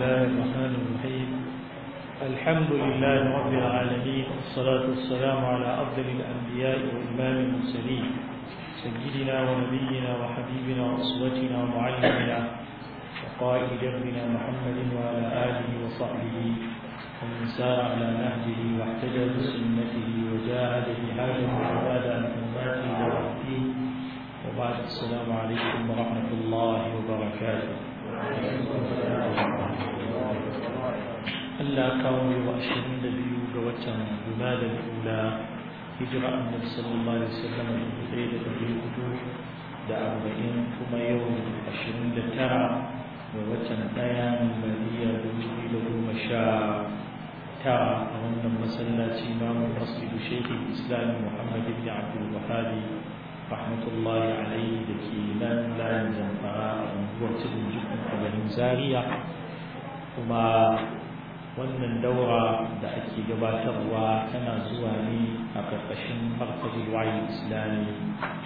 الله الرحمن الرحيم الحمد لله رب العالمين والصلاة والسلام على أفضل الأنبياء وإمام المرسلين سيدنا ونبينا وحبيبنا وأسوتنا ومعلمنا وقائد دربنا محمد وعلى آله وصحبه ومن سار على نهجه واحتجى بسنته وجاهد جهاده وعباد عن حرماته إلى الدين وبعد السلام عليكم ورحمة الله وبركاته Allah kawo wa ashirin da biyu ga watan Jumadal Ula hijira annabi sallallahu alaihi wasallam da ɗaya da ɗari hudu da arba'in kuma yau ashirin da tara ga watan ɗaya miladiya dubu biyu da goma sha tara a wannan masallaci namu masjidu shekhi islam muhammad ibn abdul wahabi rahmatullahi alaihi da ke nan layin zamfara a unguwar tudun jikin a garin zaria kuma wannan daura da ake gabatarwa tana zuwa ne a ƙarƙashin markazin wayin islami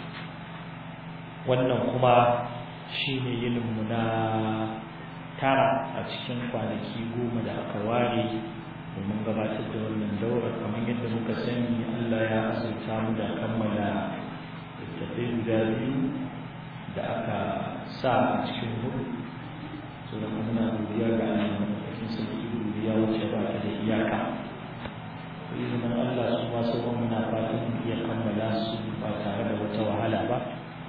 wannan kuma shi ne yininmu na tara a cikin kwanaki goma da aka ware domin gabatar da wannan daura kamar yadda muka sani allah ya azurta mu da kammala littattafai guda biyu da aka sa a cikin hudu so da muna godiya ga allah cikin sarki ya wuce ba ta da iyaka izinin Allah su ma sauran muna fatan iya kammala su ba tare da wata wahala ba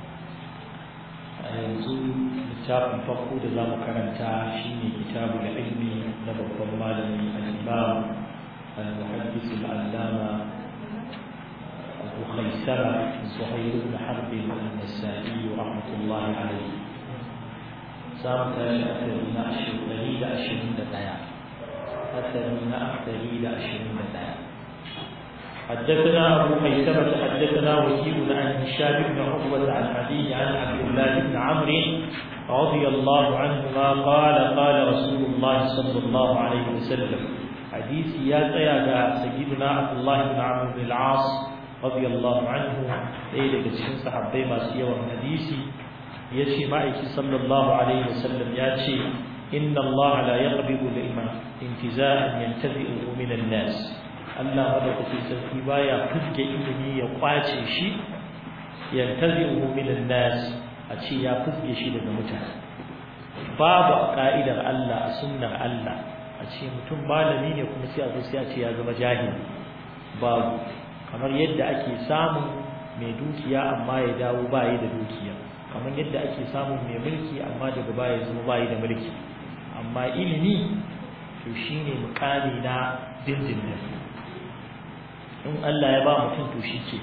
a yanzu littafin farko da za mu karanta shine kitabu da ilmi na babban malami al-imam al-muhaddis al-allama abu khaisara zuhair ibn harb al-nasa'i rahmatullahi alayhi za mu tashi a na ashirin da ashirin da ɗaya أثرنا أكثري لأشهر الله حدثنا أبو خيثمة حدثنا وكيل عن هشام بن عقبة عن أبيه عن عبد الله بن عمرو رضي الله عنهما قال قال رسول الله صلى الله عليه وسلم حديث يا سيادة سيدنا عبد الله بن عمرو بن العاص رضي الله عنه إلى كتشين صحابي ما سيوا حديثي يشي معك صلى الله عليه وسلم ياتي إن الله لا يقبض العلم انتزاعا ينتزعه من الناس Allah madaukakin sarki baya fuske ilimi ya kwace shi yantazi'uhu min an-nas a ce ya fuske shi daga mutane babu ka'idar Allah a sunnar Allah a ce mutum malami ne kuma sai a zo sai a ce ya zama jahili babu kamar yadda ake samun mai dukiya amma ya dawo bayi da dukiya kamar yadda ake samun mai mulki amma daga baya ya zama bayi da mulki amma ilimi to shine mukami na dindindin in Allah ya ba mutum to shi ke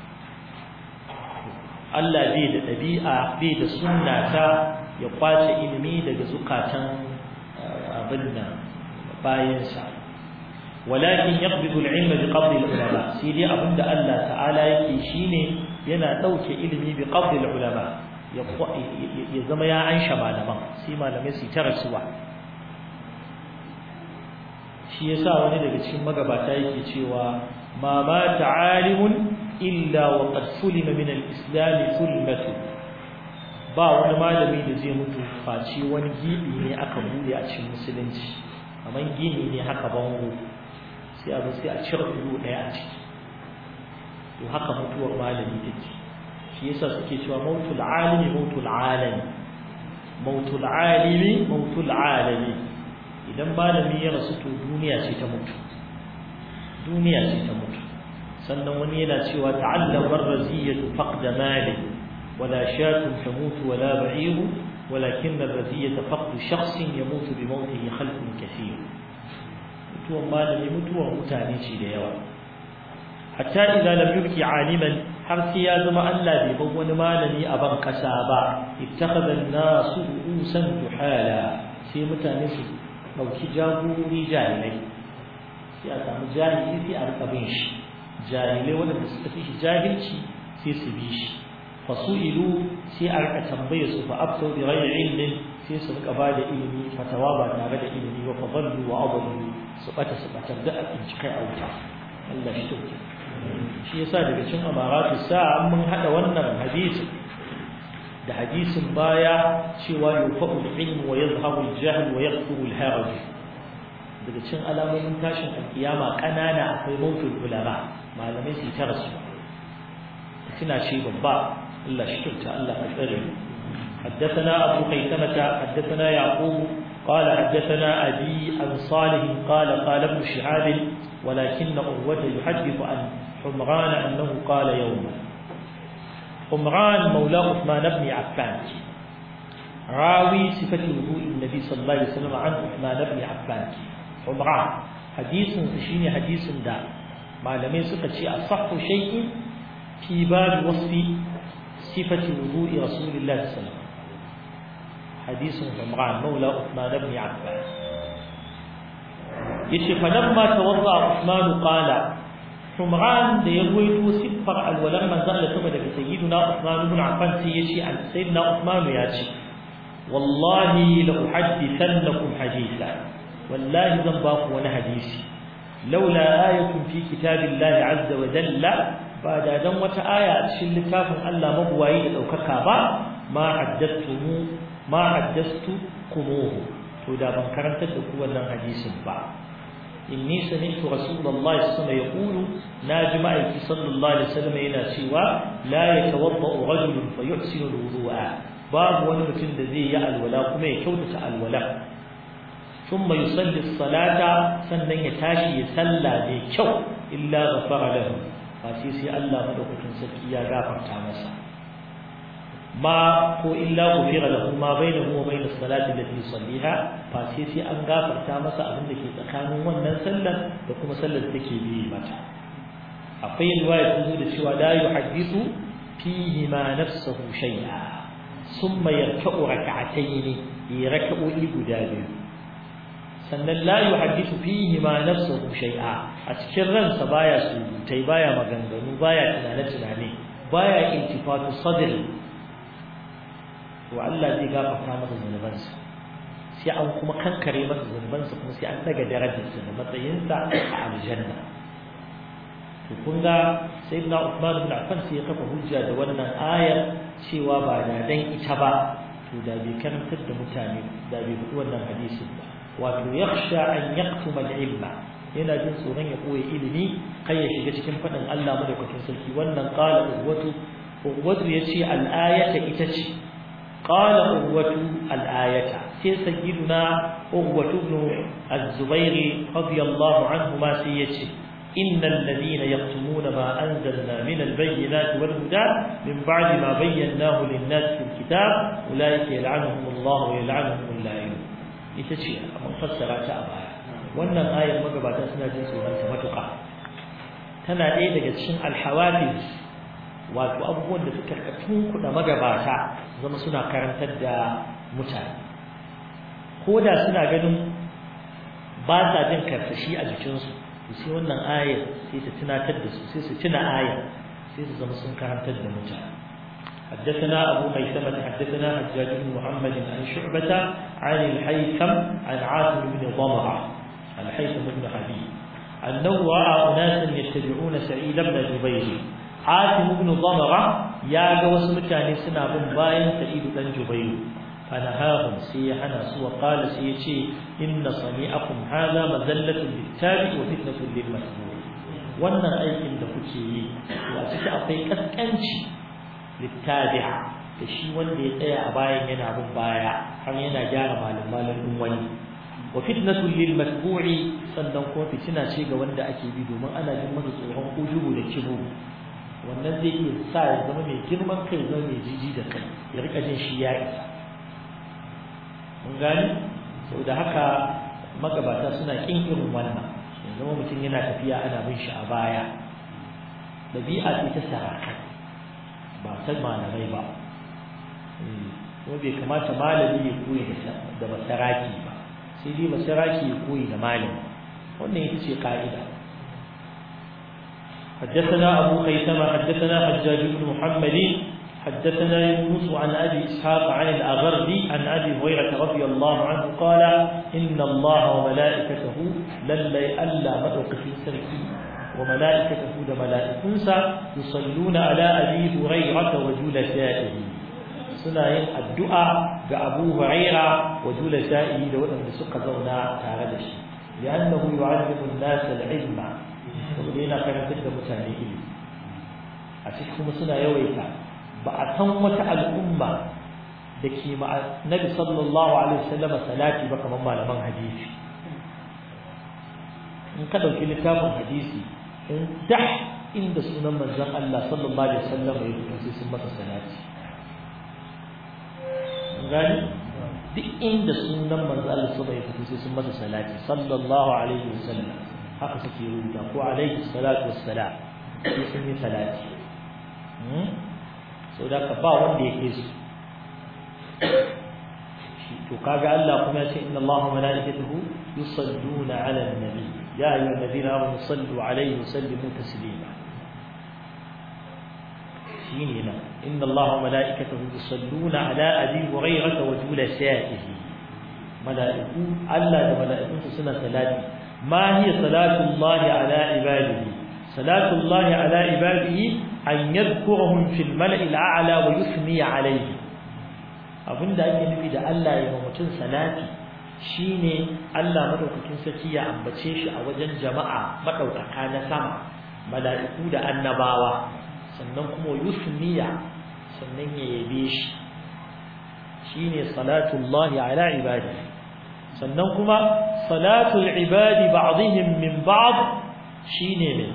Allah bai da ɗabi'a bai da sunna ta ya kwace ilimi daga zukatan abin nan bayansa walakin yaqbidu al-ilma bi qabdi al-ulama sai dai abinda Allah ta'ala yake shine yana dauke ilimi bi qabdi al-ulama ya zama ya ansha malaman sai malamai su ta rasuwa shi yasa wani daga cikin magabata yake cewa ma ma ta'alimun illa wa qad sulima min al-islam sulmatu ba wani malami da zai mutu face wani gibi ne aka bude a cikin musulunci kamar gini ne haka bango sai a sai a cire ido daya a ciki to haka mutuwar malami take shi yasa suke cewa mautul alimi mautul alami mautul alimi mautul alami idan malami ya rasu to duniya ce ta mutu duniya ce ta mutu sannan wani yana cewa ta'allam ar-raziyatu faqda mali wala shatun tamutu wala ba'iru ولكن الرزية فقد شخص يموت بموته خلق كثير mutuwan malami mutuwar mutane ce da yawa hatta idza lam yulki aliman har sai ya zama Allah bai bar wani malami a ban kasa ba ittakhadha an-nasu usan juhala sai mutane su dauki jagorori jahilai sai a samu jahili sai a rika bin shi jahilai wanda suka fi shi jahilci sai su bi shi fasu'ilu sai a rika tambaye su fa abtu bi ghairi ilmin sai su rika bada ilimi fatawa ba tare da ilimi ba fa dallu wa adallu su bata su bata da a kai a wuta Allah shi tauke shi yasa daga cikin amaratu sa mun hada wannan hadisi da hadisin baya cewa yufa'u al-ilm wa yadhhabu al-jahl wa yaqtu al-haraj daga cikin alamomin tashin alkiyama kanana akwai mautul ulama malamai su ta rasu tana ce babba Allah shi kyauta Allah ka tsare حدثنا أبو خيثمة حدثنا يعقوب قال حدثنا أبي عن صالح قال قال ابن شهاب ولكن أروة يحدث عن حمران أنه قال يوما حمران مولى عثمان بن عفان راوي صفة وضوء النبي صلى الله عليه وسلم عن عثمان بن عفان حمران حديث شيني حديث دا معلمين سكت شيء أصح شيء في باب وصف صفة وضوء رسول الله صلى الله عليه وسلم حديث عمران مولى عثمان بن عفان يشي فلما توضأ عثمان قال عمران da ya goyito siffar alwalar manzon Allah sama daga sayyiduna Uthman ibn Affan sai ya ce an sayyidina Uthman ya ce wallahi la uhaddithannakum haditha wallahi zan ba ku wani hadisi laula ayatun fi kitabillahi azza wa jalla ba da dan wata aya a cikin littafin Allah mabuwayi da daukaka ba ma haddathumu ma haddastu kumuhu to da ban karantar da ku wannan hadisin ba inni sami'tu rasulullahi sallallahu alaihi wasallam yaqulu najma'i sallallahu alaihi wasallam yana cewa la yatawaddau rajulun fa yuhsinu alwudu'a babu wani mutum da zai yi alwala kuma ya kyautata alwala thumma yusalli as-salata sannan ya tashi ya salla mai kyau illa ghafara lahu fa sai sai Allah madaukakin sarki ya gafarta masa ma ko illa ghufira lahu ma bainahu wa bainas salati allati yusalliha fa sai sai an gafarta masa abin da ke tsakanin wannan sallar da kuma sallar da take bi mata akwai riwaya ta zo da cewa la yuhaddithu fihi ma nafsuhu shay'a thumma yarka'u rak'atayn yi rak'o'i guda biyu sannan la yuhaddithu fihi ma nafsuhu shay'a a cikin ransa baya surutai baya maganganu baya tunane tunane baya intifatu sadri to Allah zai gafarta masa zunubansa sai an kuma kankare masa zunubansa kuma sai an daga darajarsa da matsayinsa a aljanna to kun ga sayyidina Uthman ibn Affan sai ya kafa hujja da wannan ayar cewa ba da dan ita ba to da bai karantar da mutane da bai faɗi wannan hadisin ba wato yakhsha an yaqtuma al-ilma yana jin tsoron ya koyi ilimi kai ya shiga cikin faɗin Allah madaukakin sarki wannan qala uwatu uwatu yace al-ayata ita ce قال أغوة الآية سي سيدنا أغوة بن الزبير رضي الله عنهما سيتي إن الذين يكتمون ما أنزلنا من البينات والهدى من بعد ما بيناه للناس في الكتاب أولئك يلعنهم الله ويلعنهم اللاعنون itace mun fassara ta a baya wannan ayar magabata suna jin tsoron ta matuƙa tana ɗaya daga cikin alhawafiz wato abubuwan da suka tunkuɗa magabata zama suna karantar da mutane ko da suna ganin ba sa jin karsashi a jikinsu sai wannan ayar sai ta tunatar da su sai su tuna ayar sai su zama sun karantar da mutane حدثنا أبو ميثمة حدثنا حجاج بن محمد عن شعبة عن الحيثم عن عاصم بن ضمرة الحيثم بن حبيب أنه رأى أناسا يتبعون سعيد بن جبير Hatim ibn Zamara ya ga wasu mutane suna bin bayan Sa'id dan Jubayr fanahahum sai ya hana su wa qala sai ya ce inna sami'akum hadha mazallatun littabi wa fitnatun lil masmur wannan aikin da kuke yi to a ciki akwai kaskanci littabi'a da shi wanda ya tsaya a bayan yana bin baya har yana gyara malam malam din wani wa fitnatun lil masbu'i sannan kuma fitina ce ga wanda ake bi domin ana jin masa tsoron ujubu da kibu wannan zai iya sa ya zama mai girman kai zama mai jiji da kai ya rika jin shi ya isa mun gani sau da haka magabata suna kin irin wannan ya zama mutum yana tafiya ana bin shi a baya ɗabi'a ce ta saraka ba ta malamai ba kuma bai kamata malami ya koyi da masaraki ba sai dai masaraki ya koyi da malami wannan ita ce ka'ida حدثنا أبو خيثمة حدثنا حجاج بن محمد حدثنا يونس عن أبي إسحاق عن الأغربي عن أبي هريرة رضي الله عنه قال إن الله وملائكته للي ألا مدوق في سركي وملائكته لملائكنسا يصلون على أبي هريرة وجلسائه suna yin addu'a ga Abu Huraira wa julasa'i da waɗanda suka zauna tare da shi li'annahu yu'allimu an-nas al-ilma saboda yana karantar da mutane ilimi a cikin kuma suna yawaita ba a san wata al'umma da ke ma Nabi sallallahu alaihi wasallam salati ba kamar malaman hadisi in ka dauki littafin hadisi in dah inda sunan manzon Allah sallallahu alaihi wasallam ya fito sai sun masa salati gani duk inda sunan manzon Allah sallallahu alaihi wasallam ya fito sai sun masa salati sallallahu alaihi wasallam haka suke rubuta ko alaihi salatu wassalam sai sun yi salati so da ka ba wanda yake su to kaga Allah kuma ya ce inna Allaha wa malaikatahu yusalluna 'ala an-nabi ya ayyuhalladhina amanu sallu 'alayhi wa sallimu taslima shine nan inna Allaha wa malaikatahu yusalluna 'ala abi hurairah wa julasa'ihi malaiku Allah da malaikunsa suna salati ma hiya salatu Allah 'ala ibadihi salatu Allah 'ala ibadihi an yadhkurahum fil mala'il a'la wa yuthni 'alayhi abinda ake nufi da Allah ya ma mutum salati shine Allah madaukakin sarki ya ambace shi a wajen jama'a madaukaka na sama mala'iku da annabawa sannan kuma yusniya sannan ya yabe shi shine salatullahi ala ibadi sannan kuma salatul ibadi ba'dihim min ba'd shine ne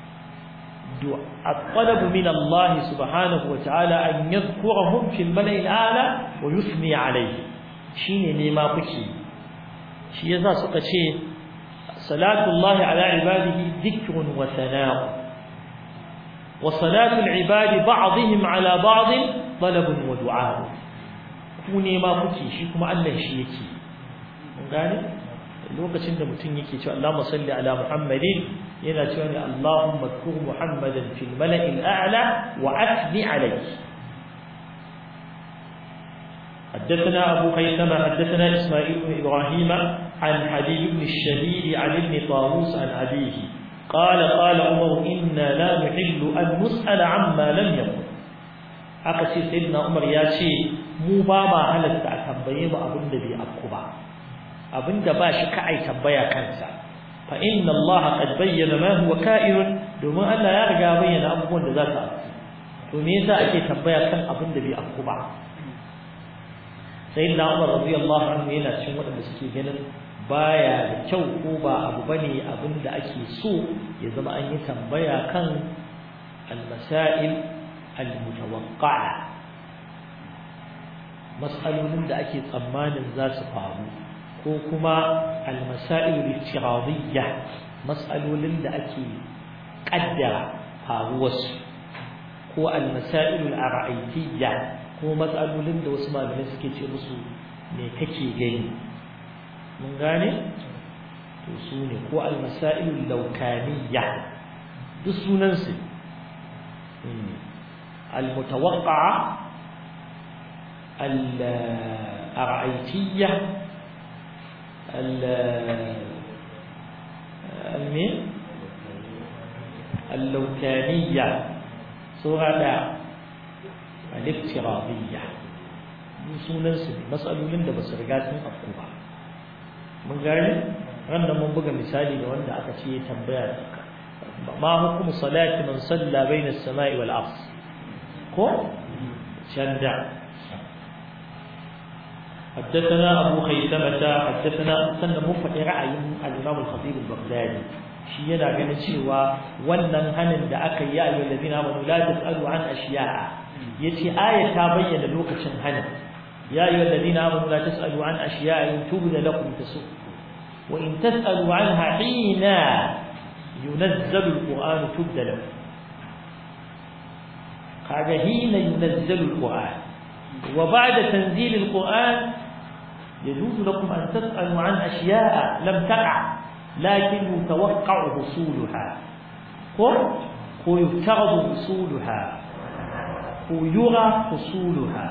الطلب من الله سبحانه وتعالى أن يذكرهم في الملأ الأعلى ويثني عليه شيني نيما بكي شي يزا سقى شيء صلاة الله على عباده ذكر وثناء وصلاة العباد بعضهم على بعض طلب ودعاء كوني ما بكي شيكم الله شيكي gane lokacin da mutum yake cewa Allahumma salli ala Muhammadin yana cewa ne Allahumma zkur Muhammadan fil mala'il a'la wa athni alayhi حدثنا أبو خيثمة حدثنا إسماعيل بن إبراهيم عن حبيب بن الشهيد عن ابن طاووس عن أبيه قال قال عمر إنا لا نحل أن نسأل عما لم يكن haka ce sayyidina Umar ya ce mu ba ma halatta a tambaye mu abin da bai afku ba abinda ba shi ka ai tambaya kansa fa inna Allah qad bayyana ma huwa ka'irun domin Allah ya riga bayyana abubuwan da za su afku to me yasa ake tambaya kan abin da bai afku ba sayyidina Umar radiyallahu anhu yana cikin waɗanda suke ganin baya da kyau ko ba abu bane abin da ake so ya zama an yi tambaya kan al-masail al-mutawaqqa'a mas'alolin da ake tsammanin za su faru ko kuma al-masail al-iftiradiyya mas'alolin da ake kaddara faruwarsu ko al-masail al-ara'iyya ko mas'alolin da wasu malamai suke ce musu me kake gani mun gane to su ne ko al-masail al-lawkaniyya duk sunan su al-mutawaqqa'a الأرعيتية المين اللوكانية سورة الافتراضية sunan su ne matsalolin da ba su riga sun afku ba mun gani ran da mun buga misali da wanda aka ce tambaya ma hukumu salati man salla bayna as-sama'i wal ard ko shanda حدثنا أبو خيثمة حدثنا سنة مفت رأي الإمام الخطيب البغدادي shi yana ganin cewa wannan hanin da aka yi ayyuhal ladina amanu la tasalu an ashiya'a yace aya ta bayyana lokacin hanin ya ayyuhal ladina amanu la tasalu an ashiya'a in tubda lakum tasuk wa in tasalu anha hina yunazzalu alquran tubda lakum kaga hina yunazzalu alquran wa ba'da tanzil alquran يجوز لكم أن تسألوا عن أشياء لم تقع لكن يتوقع حصولها ويفترض حصولها ويرى حصولها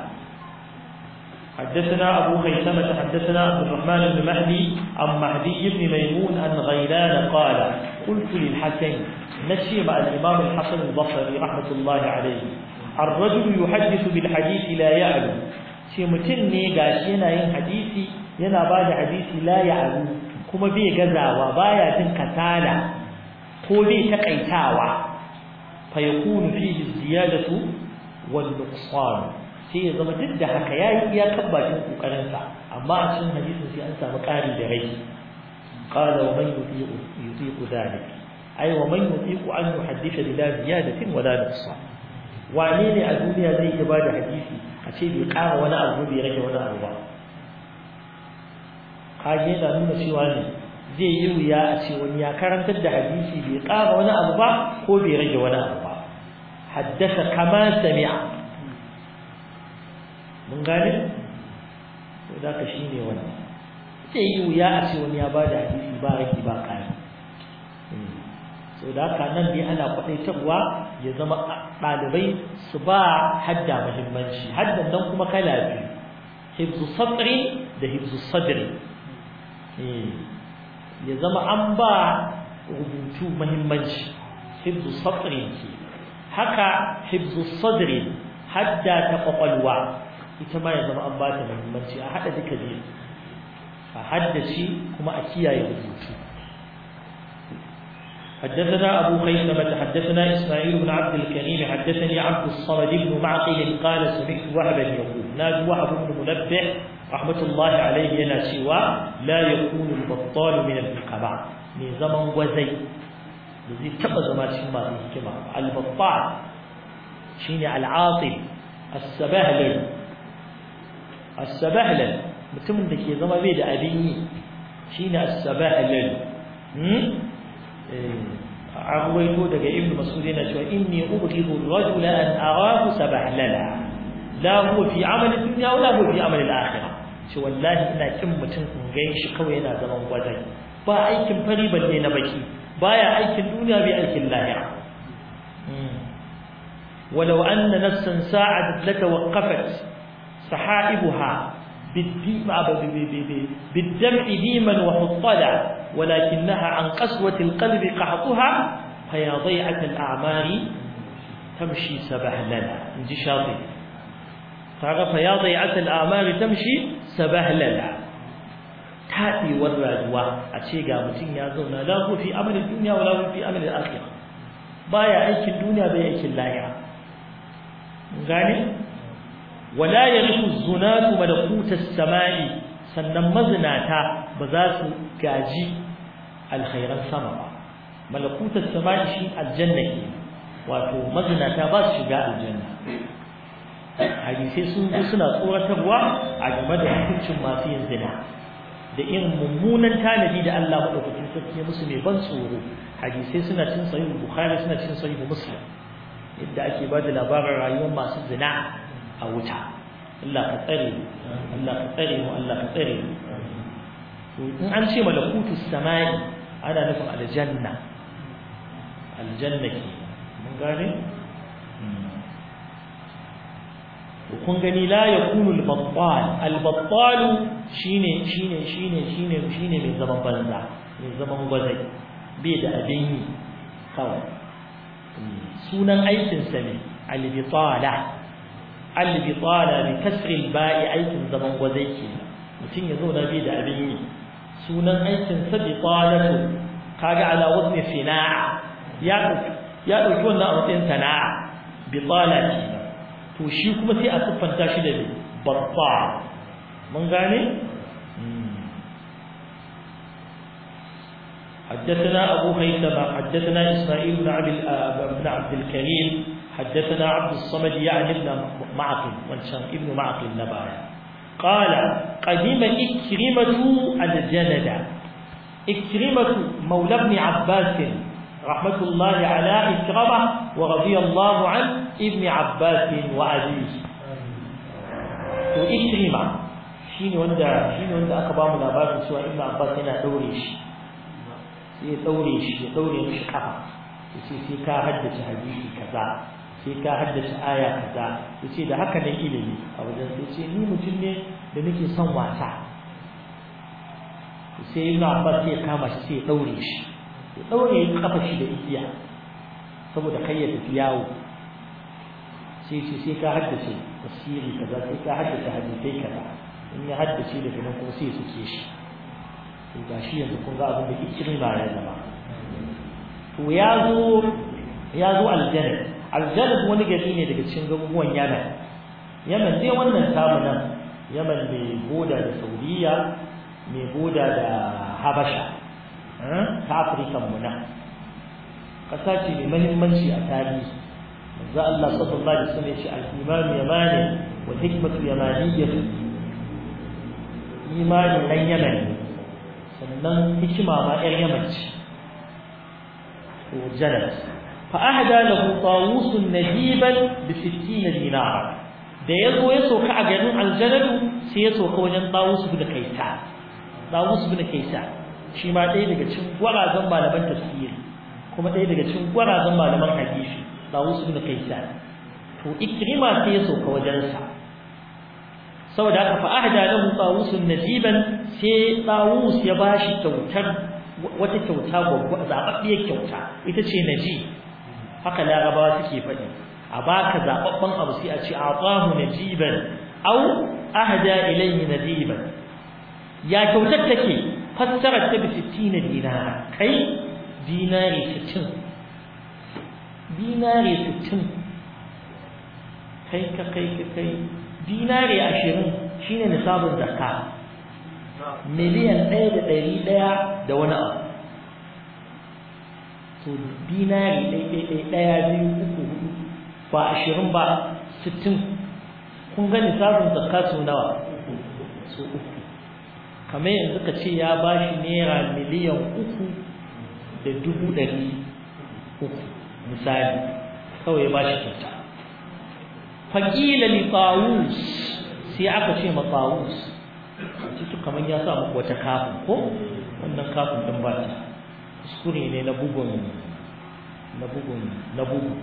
حدثنا أبو خيثمة حدثنا عبد الرحمن بن مهدي عن مهدي بن ميمون عن غيلان قال قلت للحسن نشي مع الإمام الحسن البصري رحمة الله عليه ar-rajul yuhaddithu bil hadith la ya'lu shi mutum ne gashi yana yin hadisi yana bada hadisi la ya'lu kuma bai gazawa baya jin kasala ko bai takaitawa fa yakunu fihi ziyadatu wal nuqsan sai ya zama duk da haka yayi iya kabbacin kokarin sa amma a cikin hadisin sai an samu ƙari da rai qala wa man yutiqu yutiqu dhalik ay wa man yutiqu an yuhaddisa bila ziyadatin wala nuqsan wane ne a duniya zai iya bada hadisi a ce bai ƙara wani abu bai rage wani abu ba kage yana nuna cewa ne zai yi wuya a ce wani ya karantar da hadisi bai ƙara wani abu ba ko bai rage wani abu ba haddasa kama sami'a mun gane to da ka shine wannan zai yi wuya a ce wani ya bada hadisi ba rage ba ƙari so da haka nan dai ana kwadaitarwa ya zama ɗalibai su ba hadda muhimmanci haddan nan kuma kala biyu hibzu sadri da hibzu sadri ya zama an ba rubutu muhimmanci hibzu sadri ke haka hibzu sadri hadda ta kwakwalwa ita ma ya zama an ba ta muhimmanci a haɗa duka biyu a haddace kuma a kiyaye rubutu حدثنا أبو خيثمة حدثنا إسماعيل بن عبد الكريم حدثني عبد الصمد بن معقل قال سمعت وهبا يقول ناج وهب بن منبه رحمة الله عليه ينا سوى لا يكون البطال من الحكماء من زمن وزي الذي تبقى زمان شما في الحكمة البطال شيني العاطل السبهلل السبهلل mutumin da ke zama bai da abin yi shine as-sabahlal an ruwaito daga ibn mas'ud yana cewa inni ubghidu ar-rajula an arahu sabahlala la huwa fi amali dunya wala huwa fi amali al-akhirah shi wallahi ina kin mutum in ga shi kawai yana zaman gwazai ba aikin fari balle na baki baya aikin duniya bai aikin lahira ولو أن نفسا ساعدت لتوقفت سحائبها بالدمع ديما وحطلا ولكنها عن قسوة القلب قحطها فيا ضيعة الأعمار تمشي سبهللا نجي شاطئ فيا ضيعة الأعمار تمشي سبهللا تأتي والرجوة أشيغا متين يا زونا لا هو في أمر الدنيا ولا هو في أمر الآخرة بايا أيك الدنيا بايا أيك اللاهرة غاني ولا يرث الزنات ملكوت السماء sannan mazinata ba za su gaji alkhairan sama ba malakutar sama shi aljanna ke wato mazinata ba su shiga aljanna hadisai sun zo suna tsoratarwa a game da hukuncin masu yin zina da irin mummunan tanadi da Allah madaukakin sarki ya musu mai ban tsoro hadisai suna cin sahih bukhari suna cin sahih muslim yadda ake ba da labarin rayuwar masu zina a wuta Allah ka tsare Allah ka tsare mu Allah ka tsare mu in an ce malakutu samai ana nufin aljanna aljanna ke mun gane kun gani la yakunu al-battal al-battal shine shine shine shine shine mai zaman banza mai zaman gwazai bai da abin yi kawai sunan aikin sa ne al-bitala al-bitala bi kasri al-ba'i aikin zaman gwazai ke mutum ya zauna bai da abin yi sunan aikin sa bitalatu kaga ala wazni sina'a ya ya dauki wannan a matsayin sana'a bitala ce to shi kuma sai a siffanta shi da babba mun gane حدثنا أبو هيثم حدثنا إسماعيل بن عبد بن عبد الكريم حدثنا عبد الصمد يعني ابن معقل وانشان ابن معقل نبايا قال قدم إكرمة الجند إكرمة مولى ابن عباس رحمة الله على إكرمة ورضي الله عن ابن عباس وعزيز وإكرمة shine wanda shine wanda aka ba mu labarin cewa Ibn Abbas yana daure shi sai ya daure shi ya daure mishi kafa yace sai ka haddace hadisi kaza sai ka haddace aya kaza yace da haka ne ilimi a wajen sai ce ni mutum ne da nake son wasa sai Ibn Abbas sai ya kama shi sai ya daure shi ya daure kafa shi da igiya saboda kai ya tafi yawo sai ce sai ka haddace tafsiri kaza sai ka haddace hadisai kaza in ya haddace daga nan kuma sai suke shi to ga shi yanzu kun ga abin da ikirin ba ya zama to ya zo ya zo aljanna aljanna wani gari ne daga cikin garuruwan yaman yaman dai wannan tamu nan yaman mai boda da saudiya mai boda da habasha ta afirka mu nan ƙasa ce mai mahimmanci a tarihi manzo Allah sallallahu alaihi wasallam ya ce al-iman yamani wa hikmatu yamaniyyah imani dan yaman sannan hikima ma ƴar yaman ce to jalat fa ahda lahu tawus najiban bi 60 dinar da yazo ya soka a garin aljanadu sai ya soka wajen tawus bin kaisa tawus bin kaisa shi ma ɗaya daga cikin gwarazan malaman tafsiri kuma ɗaya daga cikin gwarazan malaman hadisi Dawus ibn Kaysan to Ikrima sai ya sauka wajensa saboda haka fa ahda lahu Dawus najiban sai Dawus ya bashi kyautar wata kyauta babba zababbiyar kyauta ita ce naji haka larabawa suke faɗi a baka zababban abu sai a ce atahu najiban aw ahda ilayhi najiban ya kyautar take fassarar ta bi 60 dinara kai dinari 60 dinari sittin kai ka kai ka kai dinari ashirin shine nisabin zakka miliyan ɗaya da ɗari ɗaya da wani abu to dinari ɗaya ɗaya biyu uku hudu ba ashirin ba sittin kun ga nisabin zakka su nawa su uku kamar yanzu ka ce ya ba shi naira miliyan uku da dubu ɗari uku misali kawai ba shi kyauta faƙila li tawus sai aka ce ma tawus cikin kamar ya sa muku wata kafin ko wannan kafin din ba ta kuskure ne na bugun na bugun na bugun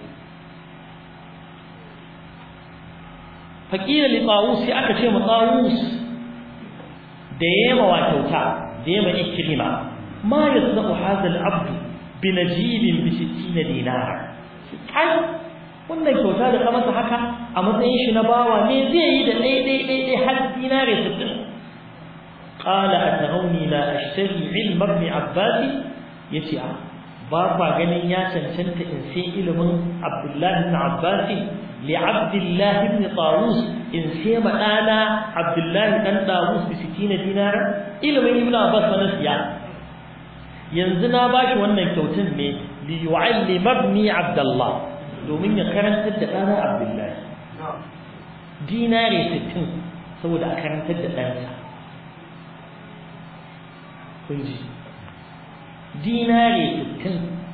faƙila li tawus sai aka ce ma tawus da yema wa kyauta da yema ikrima ma yasna'u hadha al-abdu binajibin bi 60 dinara kai wannan kyauta da ka masa haka a matsayin shi na bawa ne zai yi da dai dai dai dai har dinare 60 qala atarawni la ashtari ilm ibn abbas yace a ba ba ganin ya cancanta in sai ilimin abdullah ibn abbas li abdullah ibn tawus in sai ma dana abdullah dan tawus bi 60 dinara ilimin ibn abbas na siya yanzu na bashi wannan kyautin ne li yu'allim ibni abdullah domin ya karantar da dana abdullah dinare 60 saboda a karantar da ɗansa kun ji dinare 60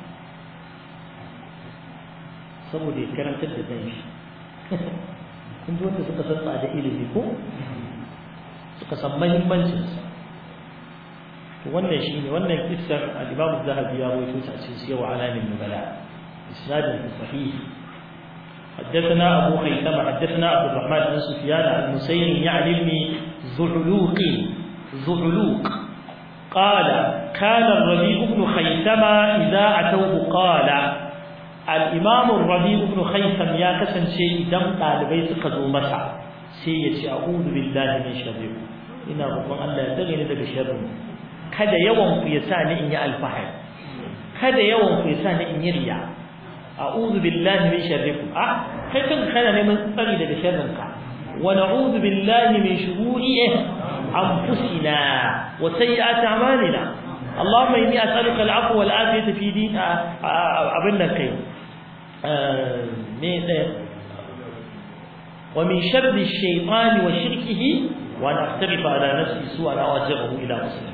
saboda ya karantar da ɗan shi kun ji wanda suka san tsada ilimi ko suka san mahimmancinsa wannan shine wannan kissar al-Imam Az-Zahabi ya rawaito ta cikin Siyar Alamin Nubala isnadin sahih حدثنا أبو خيثمة حدثنا عبد الرحمن بن سفيان المسيري يعني ابن زعلوق زعلوق قال كان الربيع بن خيثمة إذا أتوه قال الإمام الربيع بن خيثم يا كسن شيء دم طالبي سقزوا مسع سيتي أعوذ بالله من شره إن ربما الله يتغني ذلك شره kada yawan ku ya sa ni in yi alfahari kada yawan ku ya sa ni in yi riya a'udhu billahi min sharrikum ah kai kan kana neman tsari daga sharrin ka wa na'udhu billahi min shururi anfusina wa sayyiati a'malina اللهم إني أسألك العفو والعافية في دين أبنى كي ومن شر الشيطان وشركه وأن أقترف على نفسي سوءا أو أجره إلى مسلم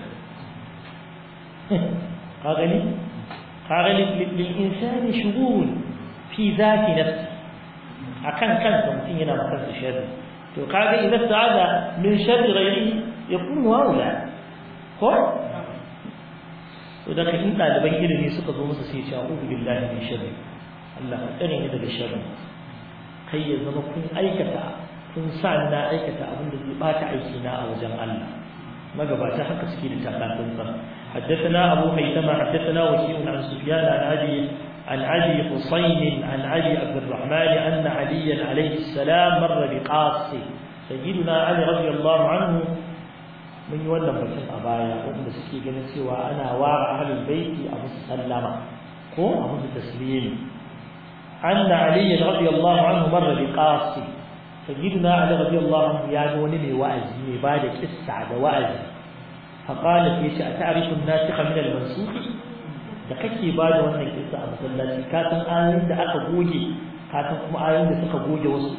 قال قال للإنسان شغول في ذات نفسه أكن كان ممكن ينام كنس شر قال إذا استعاذ من شر غيره يكون أولى ko idan ka in ɗaliban ilimi suka zo musu sai ce a'udhu billahi min sharri Allah ka tsare ni daga sharri kai ya zama kun aikata kun sa na aikata abin da zai bata aiki na a wajen Allah magabata haka suke da takatun sa حدثنا أبو خيثمة حدثنا وكيع عن سفيان عن أبي عن أبي حسين عن أبي عبد الرحمن أن عليا عليه السلام مر بقاص سيدنا علي رضي الله عنه من يولى بسن أبايا وأن سكي جنن سوى أنا وار أهل البيت أبو سلمة هو أبو تسليم أن علي رضي الله عنه مر بقاص سيدنا علي رضي الله عنه يعني ونمي وأزي بعد قصة وأزي فقال في أتعرف الناسخ من المنسوخ da kake ba da wannan kisa a masallaci ka san ayoyin da aka goge ka san kuma ayoyin da suka goge wasu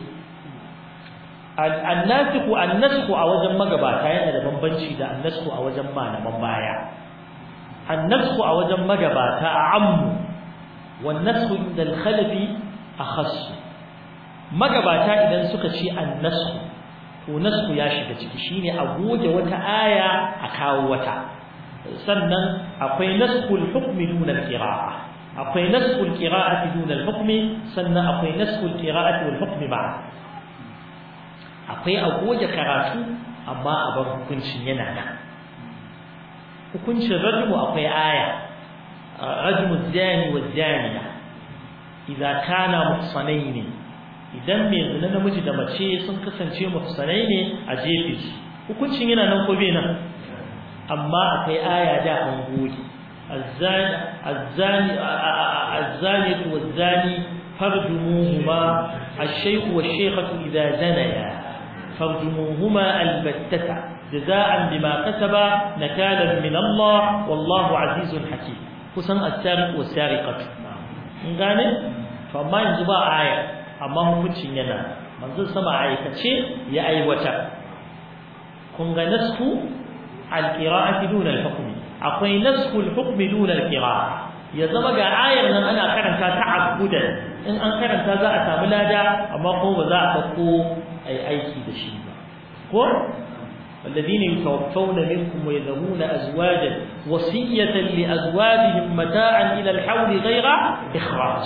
annasiku annasku a wajen magabata yana da bambanci da annasku a wajen malaman baya annasku a wajen magabata a ammu wan nasku inda al-khalafi akhass magabata idan suka ce annasku to nasku ya shiga ciki shine a goge wata aya a kawo wata sannan akwai naskul hukmi dun al-qira'a akwai naskul qira'ati dun al-hukmi sannan akwai naskul qira'ati wal hukmi ba akwai a goge karatu amma a bar hukuncin yana nan hukuncin rajmu akwai aya rajmu zani wa zaniya idza kana muhsanaini idan mai zina namiji da mace sun kasance muhsanai ne a jefe su hukuncin yana nan ko bai nan amma akwai aya da an goge الزاني الزاني الزانية والزاني فارجموهما الشيخ والشيخة إذا زنيا فارجموهما البتة جزاء بما كسبا نكالا من الله والله عزيز حكيم kusan as-sariq was-sariqatu in gane to amma yanzu ba aya amma hukuncin yana manzon sama aikace ya aiwata kun ga nasku al-qira'ati duna al-hukm akwai nasku al-hukm duna al-qira'a ya zama ga ayar nan ana karanta ta'abbudan in an karanta za a samu lada amma ko ba za a dauko ai aiki da shi ba ko والذين يتوفون منكم ويذرون أزواجا وصية لأزواجهم متاعا إلى الحول غير إخراج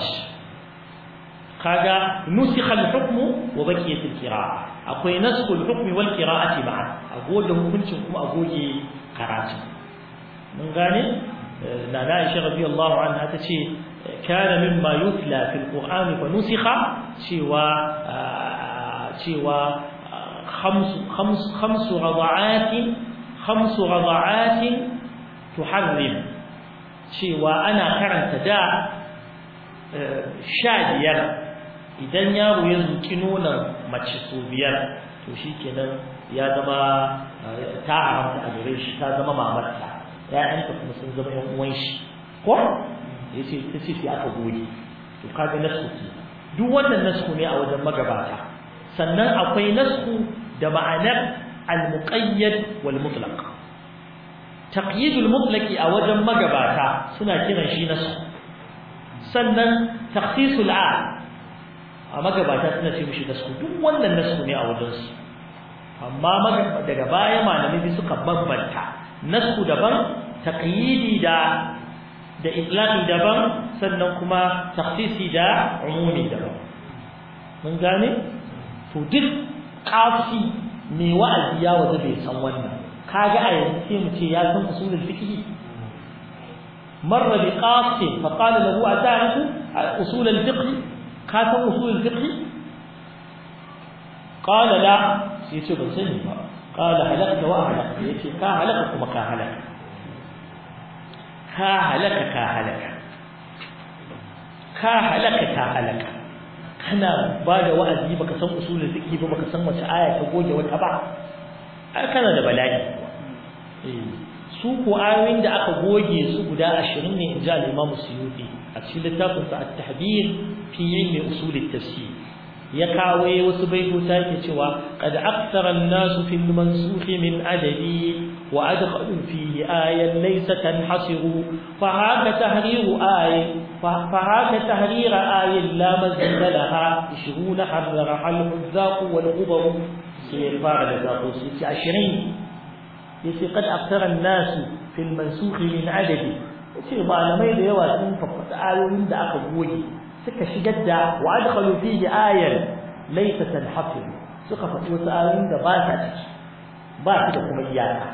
هذا نسخ الحكم وبقيت القراءة أقول نسخ الحكم والقراءة معا أقول له كنتم أقول قراءة من غاني لا عائشة رضي الله عنها تشي كان مما يتلى في القرآن فنسخ شوى شوى خمس خمس خمس رضعات خمس رضعات تحرم cewa ana karanta da sha biyar idan yaro ya zuki nonon mace so biyar to shikenan ya zama ta haramta a gare shi ta zama mamarta ƴaƴanta kuma sun zama ƴan uwan shi ko yace ta ce sai aka goge to kaga nasu duk wannan nasu ne a wajen magabata sannan akwai nasku da ma'anar al-muqayyad wal mutlaq taqyid al-mutlaqi a wajen magabata suna kiran shi nasku sannan takhsis al a magabata suna ce mishi nasku duk wannan nasku ne a wajen su amma daga baya malamai suka bambanta nasku daban taqyidi da da itlaqi daban sannan kuma takhsisi da umumi daban mun gane to duk kafi mai wa'azi ya waje bai san wannan kaga a yanzu sai mu ce ya san usulul fiqh marra bi qasim fa qala lahu ata'rifu usul al-fiqh ka san usul al-fiqh qala la sai ce ban sani ba qala halakta wa halakta yace ka halaka kuma ka halaka ka halaka ka halaka ka halaka ka halaka kana ba da wa'azi baka san usulul fiqh ba baka san wace aya ta goge wata ba ai kana da bala'i eh su ko ayoyin da aka goge su guda 20 ne inji al-Imam Suyuti a cikin littafin sa at-Tahbir fi ilmi usul at-tafsir ya kawo wasu baitota yake cewa qad akthara an-nas fi al-mansukh min adadi wa adkhalu fihi ayan laysa tanhasiru fa haka tahriru ayin فهاك تهرير آي لا مزيد لها عشرون حررها الحذاق والغبر سيرفع لذاق ست عشرين يسي قد أكثر الناس في المنسوخ من عدد يسي معلمي da yawa sun faffata ayoyin da aka goge suka shigar da wa adkhalu fihi ayan laysa tanhasir suka faɗi wasu ayoyin da ba ta ciki ba su da kuma iyaka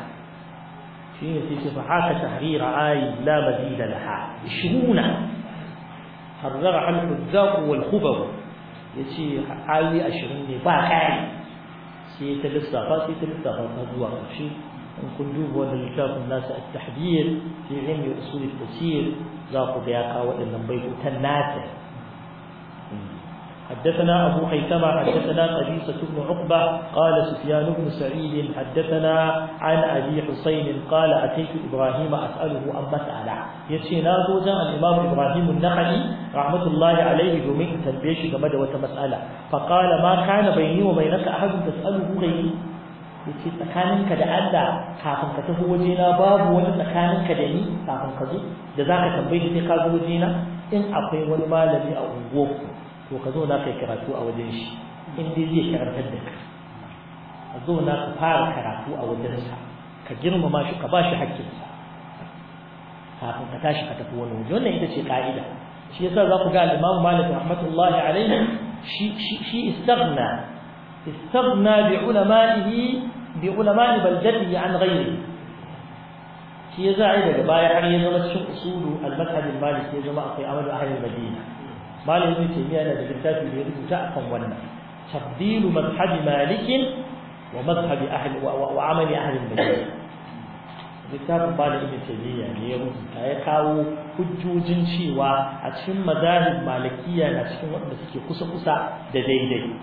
shine sai ce fa haka tahrira ayi la mazida laha 20 harrara al-huzzaq wal khubar yace ayoyi 20 ne ba kai sai ta lissafa sai ta lissafa ta zuwa ƙarshe in kun duba wannan littafin nasu at-tahdhir fi ilmi usul at-tafsir za ku ga ya kawo waɗannan baitutan nasa حدثنا أبو خيثمة حدثنا قبيصة بن عقبة قال سفيان بن سعيد حدثنا عن أبي حسين قال أتيت إبراهيم أسأله عن مسألة يسينا زوجا الإمام إبراهيم النخعي رحمة الله عليه دومين تنبيش كما دوت مسألة فقال ما كان بيني وبينك أحد تسأله غيري yace tsakaninka da Allah kafin ka tafi wajena babu wani tsakaninka da ni kafin ka zo da zaka tambaye ni sai ka zo wajena in akwai wani malami a unguwarku to ka zo na kai karatu a wajen shi in dai zai karantar da ka ka zo na ka fara karatu a wajensa ka girmama shi ka bashi haƙƙinsa kafin ka tashi ka tafi wani waje wannan ita ce ka'ida shi yasa za ku ga al-Imam Malik rahmatullahi alaihi shi shi shi istaghna istaghna bi ulama'ihi bi ulama'i baldatihi an ghairihi shi ya za'a daga baya har ya zama cikin usulu al-madhhab al-maliki ya zama akwai amalu ahli al-madina مالك ابن تيمية أنا بالكتاب اللي يريد تعقم ونا تفضيل مذهب مالك ومذهب أهل وعمل أهل المدينة littafin ba da ibn taymiya ne ya rubuta ya kawo hujjojin cewa a cikin mazahib malikiya na cikin wanda suke kusa kusa da daidai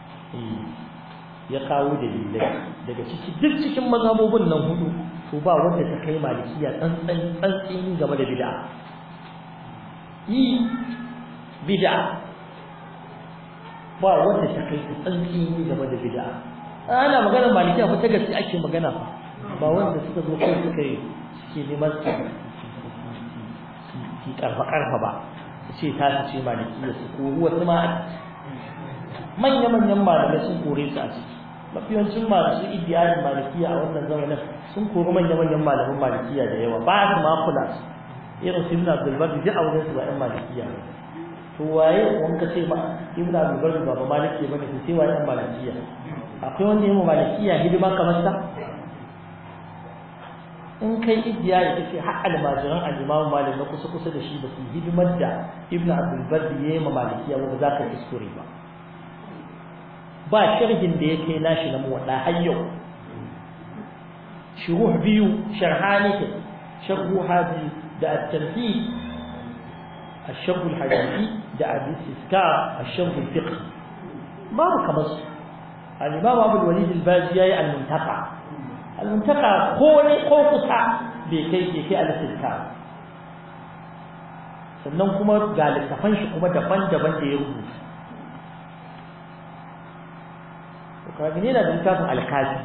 ya kawo dalilai daga ciki duk cikin mazhabobin nan hudu to ba wanda ta kai malikiya tsantsan tsantsini game da bid'a yi bid'a ba wanda ta kai tsantsini game da bid'a ana magana malikiya fa ta gaske ake magana fa ba wanda suka zo kai suka yi suke neman su karfa karfa ba su ce ta su ce malikiya su kori wasu ma manya manyan malamai sun kore su a ciki mafiyancin masu idiyarin malikiya a wannan zamanin sun kori manya manyan malaman malikiya da yawa ba su ma kula su irin su ibn abdul bar duk a wajen su ba yan malikiya to waye wanda ce ma ibn abdul bar ba maliki bane sai waye yan malikiya akwai wanda yayin malikiya hidima kamar sa in kai idiya ya kace har almajiran al-imam malik na kusa kusa da shi ba su hidimar da ibn abdul bar yayin ma malikiya ba za ka kuskure ba ba sharhin da yake nashi na muwadda har yau shuruh biyu sharhani ke sharhu hadi da at-tamhid الشرح الحديثي ده الاستذكار الشرح الفقهي ما كمس الإمام أبو الوليد البازي المنتقى المنتقى قولي قوقسا بكي بكي الاستذكار sannan kuma ga littafan shi kuma daban-daban da ya rubuta to kaga ne da littafin alkafi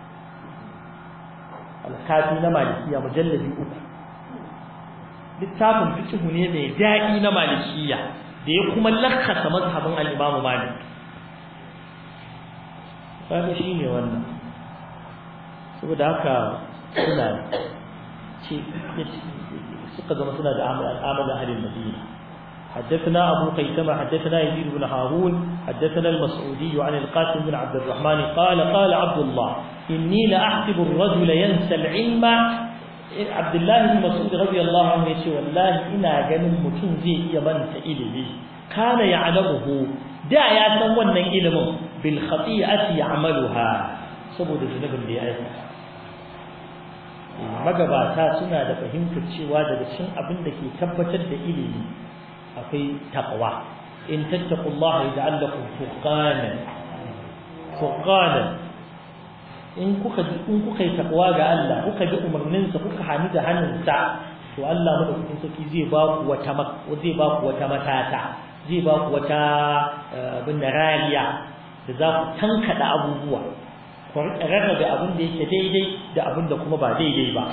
alkafi na malikiya mujalladi uku littafin fiqh ne mai daɗi na malikiya da ya kuma lakkasa mazhabin al-Imam Malik kaga shine wannan saboda haka suna ce suka zama suna da amalan ahlul Madina حدثنا أبو قيثمة حدثنا يزيد بن هارون حدثنا المسعودي عن القاسم بن عبد الرحمن قال قال عبد الله إني لأحسب الرجل ينسى العلم Abdullahi bin Mas'ud radiyallahu anhu yace wallahi ina ganin mutum zai iya manta ilimi kana ya'lamuhu da ya san wannan ilimin bil khati'ati ya'maluha saboda zunubin da ya aikata magabata suna da fahimtar cewa daga cikin abin da ke tabbatar da ilimi akwai taqwa in tattaqullaha yaj'al lakum furqanan furqanan in kuka in kuka yi takwa ga Allah kuka bi umarninsa kuka hani da hannunsa to Allah madaukakin sarki zai ba ku wata zai ba ku wata matata zai ba ku wata abin rariya da za ku tankada abubuwa ku rarrabe abin da yake daidai da abin da kuma ba daidai ba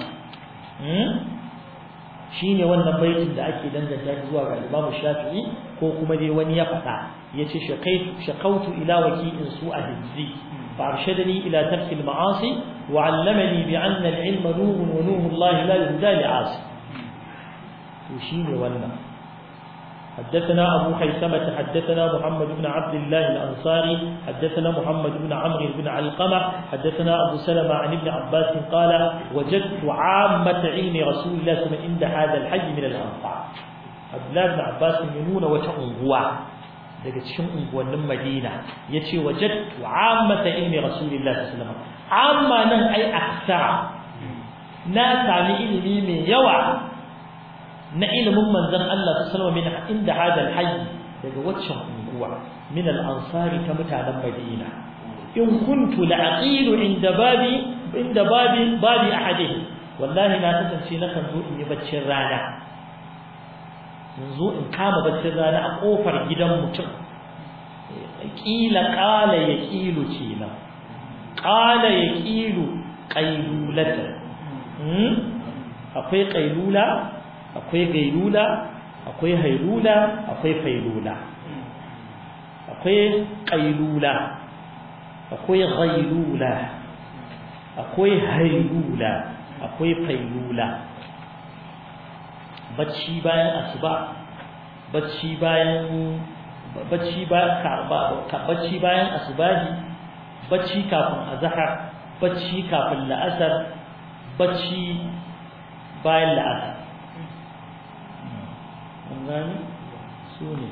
shine wannan baitin da ake danganta zuwa ga Imam Shafi'i ko kuma dai wani ya faɗa yace shaqaitu shaqautu ila waki'in su'a hizzi فأرشدني إلى ترك المعاصي وعلمني بأن العلم نور ونور الله لا يهدى لعاصي وشيني ولا حدثنا أبو خيثمة حدثنا محمد بن عبد الله الأنصاري حدثنا محمد بن عمرو بن علقمة حدثنا أبو سلمة عن ابن عباس قال وجدت عامة علم رسول الله صلى الله عليه وسلم عند هذا الحي من الأنصار Abdullahi ibn Abbas ya nuna wata unguwa daga cikin unguwannin Madina yace wajadtu ammata ilmi Rasulullahi sallallahu alaihi wasallam amma nan ai aksara na sami ilimi mai yawa na ilimin manzon Allah sallallahu alaihi wasallam inda hada alhayy daga waccan unguwa min al-ansari ta mutanen Madina in kuntu la'aqilu inda babi inda babi babi ahadihi wallahi na kasance na kan zo in yi baccin rana yanzu in kama baccin rana a kofar gidan mutum kila qala yaqilu kenan qala yaqilu qailulata akwai qailula akwai gailula akwai hailula akwai failula akwai qailula akwai ghailula akwai hailula akwai failula bacci bayan asuba bacci bayan bacci bayan bacci bayan asubahi bacci kafin azhar bacci kafin la'asar bacci bayan la'asar an gani su ne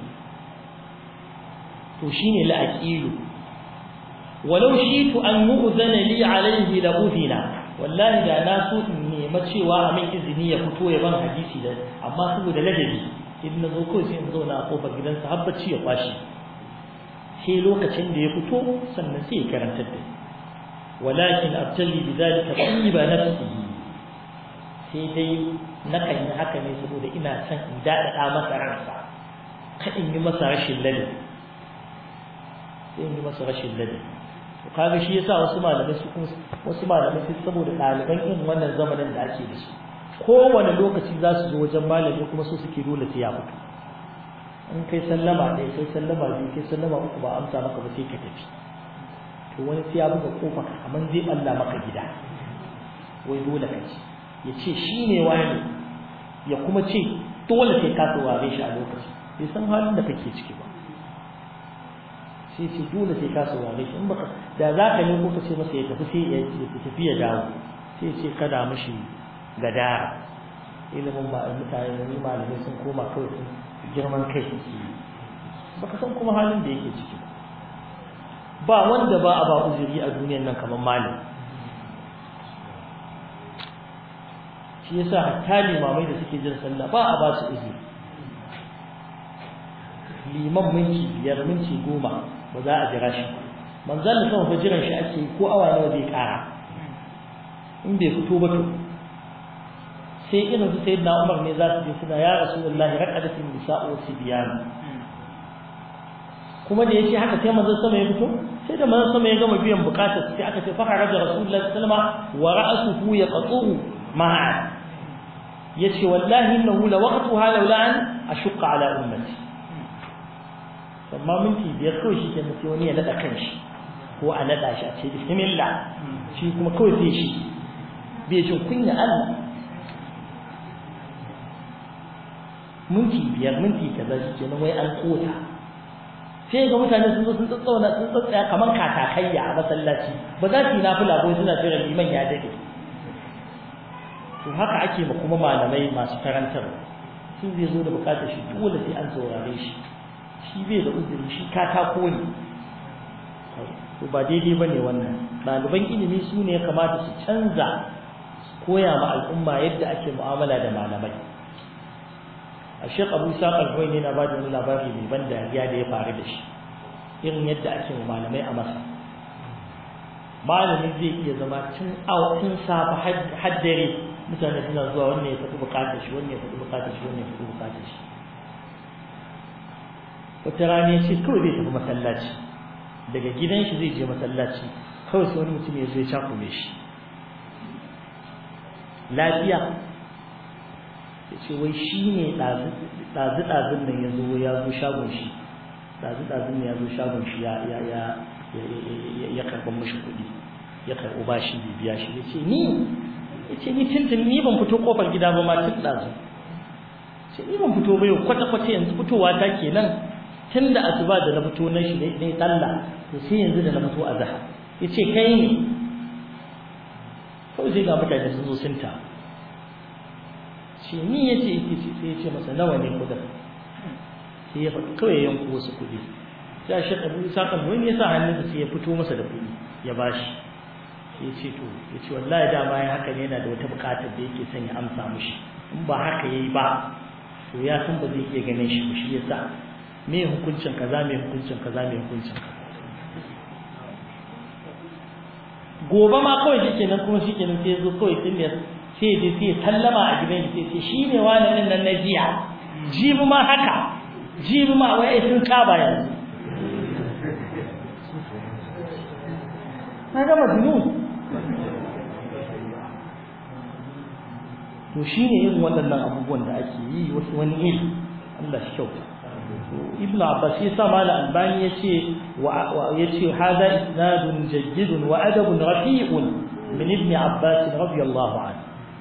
to shine la'aqilu walau shitu an mu'zana li alayhi la udhina wallahi da na so in nema cewa a min izini ya fito ya ban hadisi da amma saboda ladabi idan na zo kawai sai in zauna a kofar gidansa har bacci ya kwashi sai lokacin da ya fito sannan sai ya karantar da walakin abtali bidalika tayyiba nafsihi sai dai na kan yi haka ne saboda ina son in daɗaɗa masa ransa ka in yi masa rashin ladabi sai in yi masa rashin ladabi kaga shi yasa wasu malamai su kuma wasu malamai su saboda ɗaliban irin wannan zamanin da ake da su kowane lokaci za su zo wajen malami kuma su suke dole sai ya fito in kai sallama ɗaya kai sallama biyu kai sallama uku ba amsa maka ba sai ka tafi to wani sai ya buga kofa kamar zai Allah maka gida wai dole ka ci ya ce shi ne wani ya kuma ce dole sai ka saurare shi a lokaci bai san halin da kake ciki ba sai ce dole sai ka saurare shi in baka da za ka yi ko ka ce masa ya tafi sai ya tafi ya dawo sai ce kada mishi gadara ilimin ba mutane ne malamai sun koma kawai sun girman kai suke yi baka san kuma halin da yake ciki ba wanda ba a ba uzuri a duniyar nan kamar malam shi yasa hatta limamai da suke jin sallah ba a ba su uzuri liman minti biyar minti goma ba za a jira shi manzan da sama jiran shi ake ko awa nawa zai kara in bai fito ba to sai irin su sayyidina Umar ne za su je suna ya Rasulullah raqadatin nisa'u wa sibyan kuma da yace haka sai manzon sama ya fito sai da manzon sama ya gama biyan bukatar sai aka ce fa kharaja Rasulullah sallama wa ra'suhu yaqtuhu ma'a yace wallahi innahu la waqtuha laula an ashqa ala ummati amma minti biyar kawai shi ke sai wani ya nada kanshi ko a nada shi a ce bismillah shi kuma kawai sai shi bai jin kunya Allah minti biyar minti kaza shi kenan wai an kota sai ga mutane sun zo sun tsauna sun tsaya kamar katakayya a masallaci ba za su yi nafila ko suna jira liman ya dade to haka ake ma kuma malamai masu karantar sun zai zo da bukatar shi dole sai an saurare shi shi bai da uzuri shi katako ne to ba daidai ba ne wannan ɗaliban ilimi su ne ya kamata su canza koya ma al'umma yadda ake mu'amala da malamai a shek abu isa ƙarfai ne na ba da wani labari mai ban dariya da ya faru da shi irin yadda ake ma malamai a masa malami zai iya zama tun tun safa haddare mutane suna zuwa wannan ya faɗi buƙatar shi wannan ya faɗi buƙatar shi wannan ya faɗi buƙatar shi wata rana ya ce kawai zai tafi masallaci daga gidan shi zai je masallaci kawai sai wani mutum ya zo ya cakume shi lafiya ya ce wai shi ne ɗazu-ɗazun nan ya zo ya zo shagon shi ɗazu-ɗazun nan ya zo shagon shi ya karɓar mashi kuɗi ya karɓo ba shi biya shi ya ce ni ya ce ni tuntun ni ban fito ƙofar gida ba ma tun ɗazu ce ni ban fito ba yau kwata-kwata yanzu fitowa ta kenan tun da asuba da na fito na shi ne talla to sai yanzu da na fito a zaha ya ce kai ne kawai sai ga mutane sun zo sun ta ce ni ya ce yake ce sai ya ce masa nawa ne kudin sai ya faɗi kawai yanku wasu kuɗi sai shi abu isa kan wani ya sa hannunsa sai ya fito masa da kuɗi ya bashi sai ya ce to ya ce wallahi dama ya haka ne yana da wata buƙatar da yake son ya amsa mushi in ba haka yayi ba to ya san ba zai iya ganin shi shi yasa me hukuncin kaza me hukuncin kaza me hukuncin kaza gobe ma kawai shikenan kuma shikenan sai zo kawai sai ya sai je sai sallama a gidan shi sai shi ne wani din nan na jiya jibi ma haka jibi ma wai sun saba yanzu na ga majnun to shine irin waɗannan abubuwan da ake yi wasu wani iri Allah shi kyauta ibn abbas ya sa mala albani yace wa yace hada isnadun jayyidun wa adabun rafi'un min ibn abbas radiyallahu anhu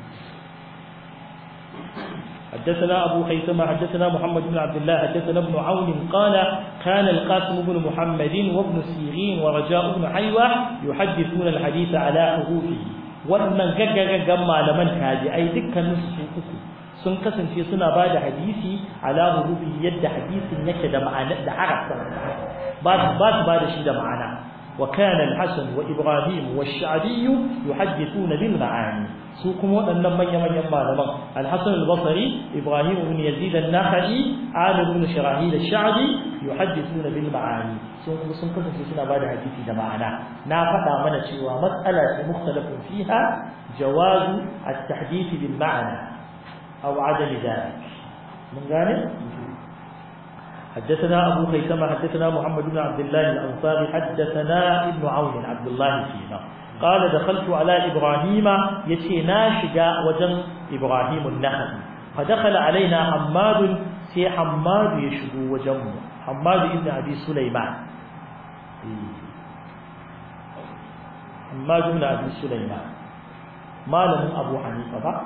حدثنا أبو خيثمة حدثنا محمد بن عبد الله حدثنا ابن عون قال كان القاسم بن محمد وابن سيرين ورجاء بن حيوة يحدثون الحديث على حروفه wannan gaggagaggan malaman tabi'ai dukkanin su uku sun kasance suna ba da hadisi ala hurufi yadda hadisin yake da ma'ana da harafin ba su ba su ba da shi da ma'ana wa kana al-hasan wa ibrahim wa ash-sha'bi yuhaddithuna bil ma'ani su kuma waɗannan manyan manyan malaman al-hasan al-basri ibrahim ibn yazid an-nakhai amir ibn shirahil ash-sha'bi yuhaddithuna bil ma'ani sun kuma sun kasance suna ba da hadisi da ma'ana na faɗa mana cewa matsala ce mukhtalafun fiha jawazu at-tahdith bil ma'ana أو عدم ذلك من ذلك حدثنا أبو خيثمة حدثنا محمد بن عبد الله الأنصاري حدثنا ابن عون عبد الله فينا قال دخلت على إبراهيم يتينا شجاء وجن إبراهيم النخل فدخل علينا حماد سي حماد يشبو وجنه حماد ابن أبي سليمان حماد بن أبي سليمان ما له أبو حنيفة بقى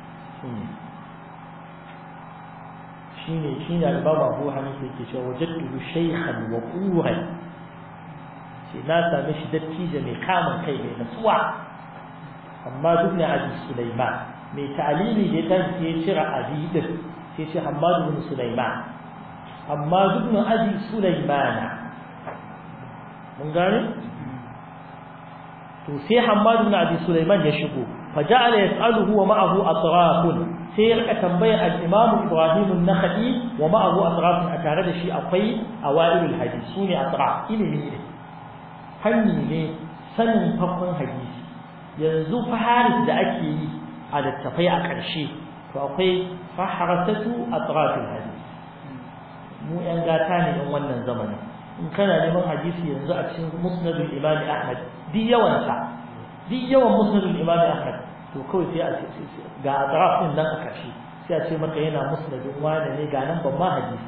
shine shine al-Imam Abu Hanifa yake cewa wajadtu shaykhan wa quran shi na same shi dattijo mai kamun kai mai nutsuwa amma duk ne Abi Sulaiman mai ta'alimi da ta ce cira Abi din sai ce Hammad bin Sulaiman amma duk ne Abi Sulaiman mun gane to sai Hammad bin Abi Sulaiman ya shigo فجعل يسأله ومعه أطراف سير أتنبيع الإمام إبراهيم النخعي ومعه أطراف أتارد شيء أقوي أوائل الحديث سوني أطراف إلي ميلي هني لي سنن فقن حديث ينزو فحارس دا أكي على التفيع كرشي فأقوي فحرسة أطراف الحديث مو أنغاتاني من ونن زمن إن كان لمن حديث ينزو أكسن مسند الإمام أحمد دي يوانسا duk yawan musnadul imam ahmad to kawai sai a ga atraf din nan a kashi sai a ce maka yana musnadin wani ne ga nan ban ma hadisi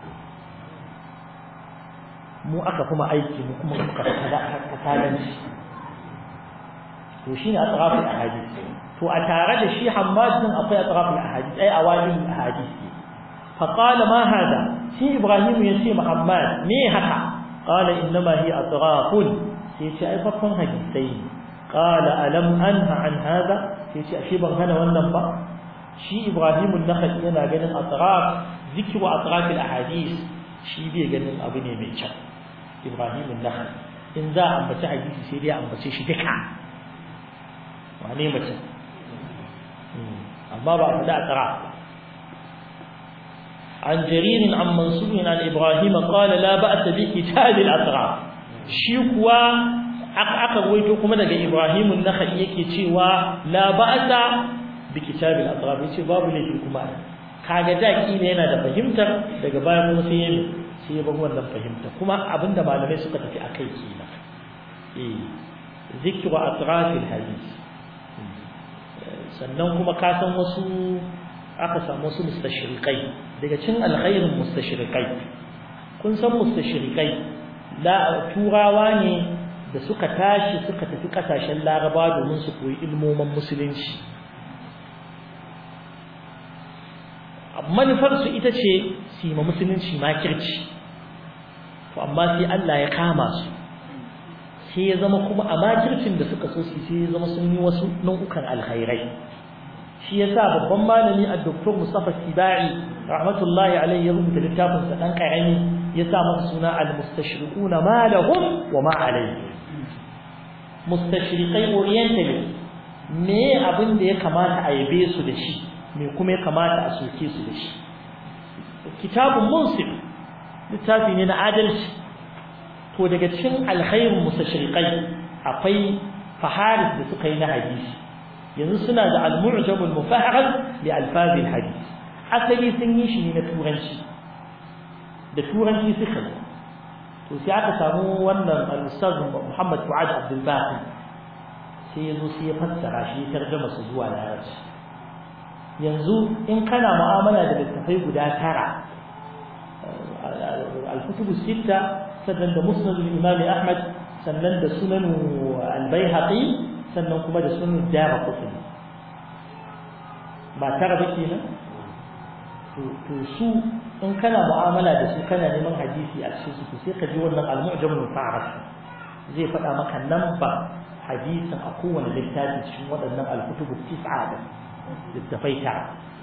mu aka kuma aiki mu kuma muka kasalan shi to shine atraf al ahadith to a tare da shi hammad din akwai atraf al ahadith ai awali al ahadith fa qala ma hada shi ibrahim yace muhammad me haka qala innama hi atrafun sai ce ai fakkon hadisai قال ألم أنهى عن هذا يشي أشي هنا والنبا شي إبراهيم النخل ينا جنن أطراف ذكر أطراف الأحاديث شي بي جنن أبني ميشا إبراهيم النخل إن ذا أم بتاع حديث سيدي أم بتاع شي دكا وعني متى أما بعد ذا أطراف عن جرير عن منصور عن إبراهيم قال لا بأس بكتاب الأطراف شيكوا aka ruwaito kuma daga Ibrahim an-Nakhai yake cewa la ba'sa bi kitabil atraf yace babu laifi kuma kaga da kila yana da fahimtar daga baya kuma sai yayi sai ya bar wannan fahimta kuma abinda malamai suka tafi akai kenan eh zikru atraf al-hadith sannan kuma ka san wasu aka samu wasu mustashriqai daga cin alkhairin mustashriqai kun san mustashriqai la turawa ne da suka tashi suka tafi kasashen laraba domin su koyi ilmomin musulunci manufarsu ita ce su yi ma musulunci makirci to amma sai Allah ya kama su sai ya zama kuma a makircin da suka so su sai ya zama sun yi wasu nau'ukan alkhairai shi yasa babban malami a doktor Mustafa Sibai rahmatullahi alaihi ya rubuta littafin sa dan karami ya sa masa suna al-mustashriquna ma lahum wa ma alayhi mustashriqai orientalist me abin da ya kamata a yabe su da shi me kuma ya kamata a soke su da shi kitabun munsif littafi ne na adalci to daga cikin alkhairin mustashriqai akwai faharis da suka yi na hadisi yanzu suna da al-mu'jam al-mufahhar li alfaz al-hadith asali sun yi shi ne na turanci da turanci suka yi to sai aka samu wannan al-ustaz Muhammad Fuad Abdul Baqi sai yazo sai ya fassara shi ya tarjuma su zuwa larabci yanzu in kana mu'amala da littafai guda tara al-kutub sita sannan da musnad al-imam Ahmad sannan da sunan al-Baihaqi sannan kuma da sunan Daraqutni ba tara ba kenan to su in kana mu'amala da su kana neman hadisi a cikin su sai ka ji wannan al-mu'jam al-fa'ras zai faɗa maka namba hadisin a kowane littafi cikin waɗannan al-kutubu tis'a da littafai ta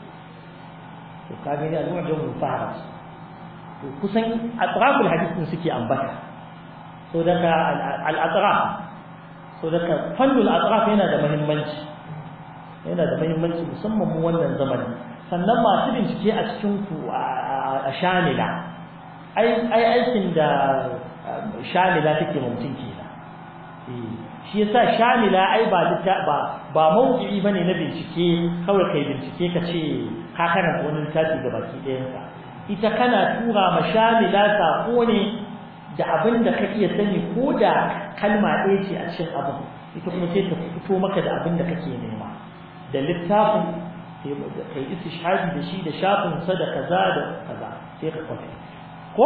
to ka gani al-mu'jam al-fa'ras to kusan atraful hadisin suke ambata so daga al-atraf so daga fannul atraf yana da muhimmanci yana da muhimmanci musamman mu wannan zamanin sannan masu bincike a cikin ku a shamila ai aikin da shamila take mutum kenan shi yasa shamila ai ba ba ba mawdu'i bane na bincike kawai kai bincike ka ce ka karanta wani littafi da baki ɗayan ka ita kana tura ma shamila sako ne da abin da ka iya sani ko da kalma ɗaya ce a cikin abin ita kuma sai ta fito maka da abin da kake nema da littafin kai istishhadi da shi da shafin sa da kaza da kaza sai ka kwafi ko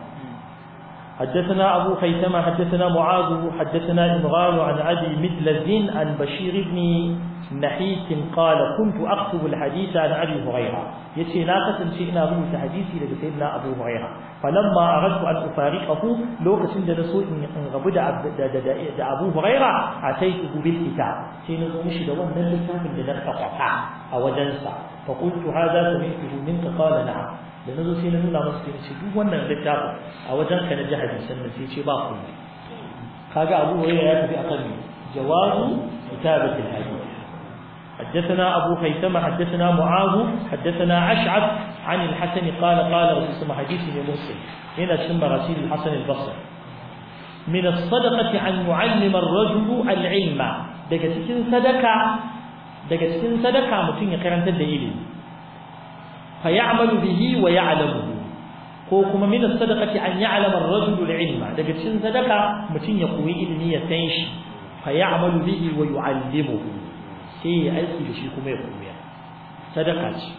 حدثنا أبو خيثمة حدثنا معاذ حدثنا إمغال عن أبي مدلز عن بشير بن نحيس قال كنت أكتب الحديث عن أبي هريرة يتي ناقة شئنا رويت حديثي لسيدنا أبو هريرة فلما أردت أن أفارقه لو كسند رسول إن غبد أبو هريرة أتيته بالكتاب سينزو مشي دوان من الكتاب من نرفع أو جنسا فقلت هذا سمعته منك قال نعم da nazo sai na nuna masa sai ce duk wannan littafin a wajen ka na ji hadisan nan sai ce ba ku kaga Abu Hurairah ya tafi akan jawazu kitabatul hadith حدثنا أبو خيثمة حدثنا معاذ حدثنا أشعث عن الحسن قال قال رسول الله حديث مسلم هنا ثم رسول الحسن البصري من الصدقة أن يعلم الرجل العلم daga cikin sadaka daga cikin sadaka mutum ya karantar da ilimi fa ya'malu bihi wa ya'lamuhu ko kuma min as-sadaqati an ya'lama ar-rajulu al-ilma daga cikin sadaka mutum ya koyi ilimi ya san shi fa ya'malu bihi wa yu'allimuhu sai ya aiki da shi kuma ya koya sadaka ce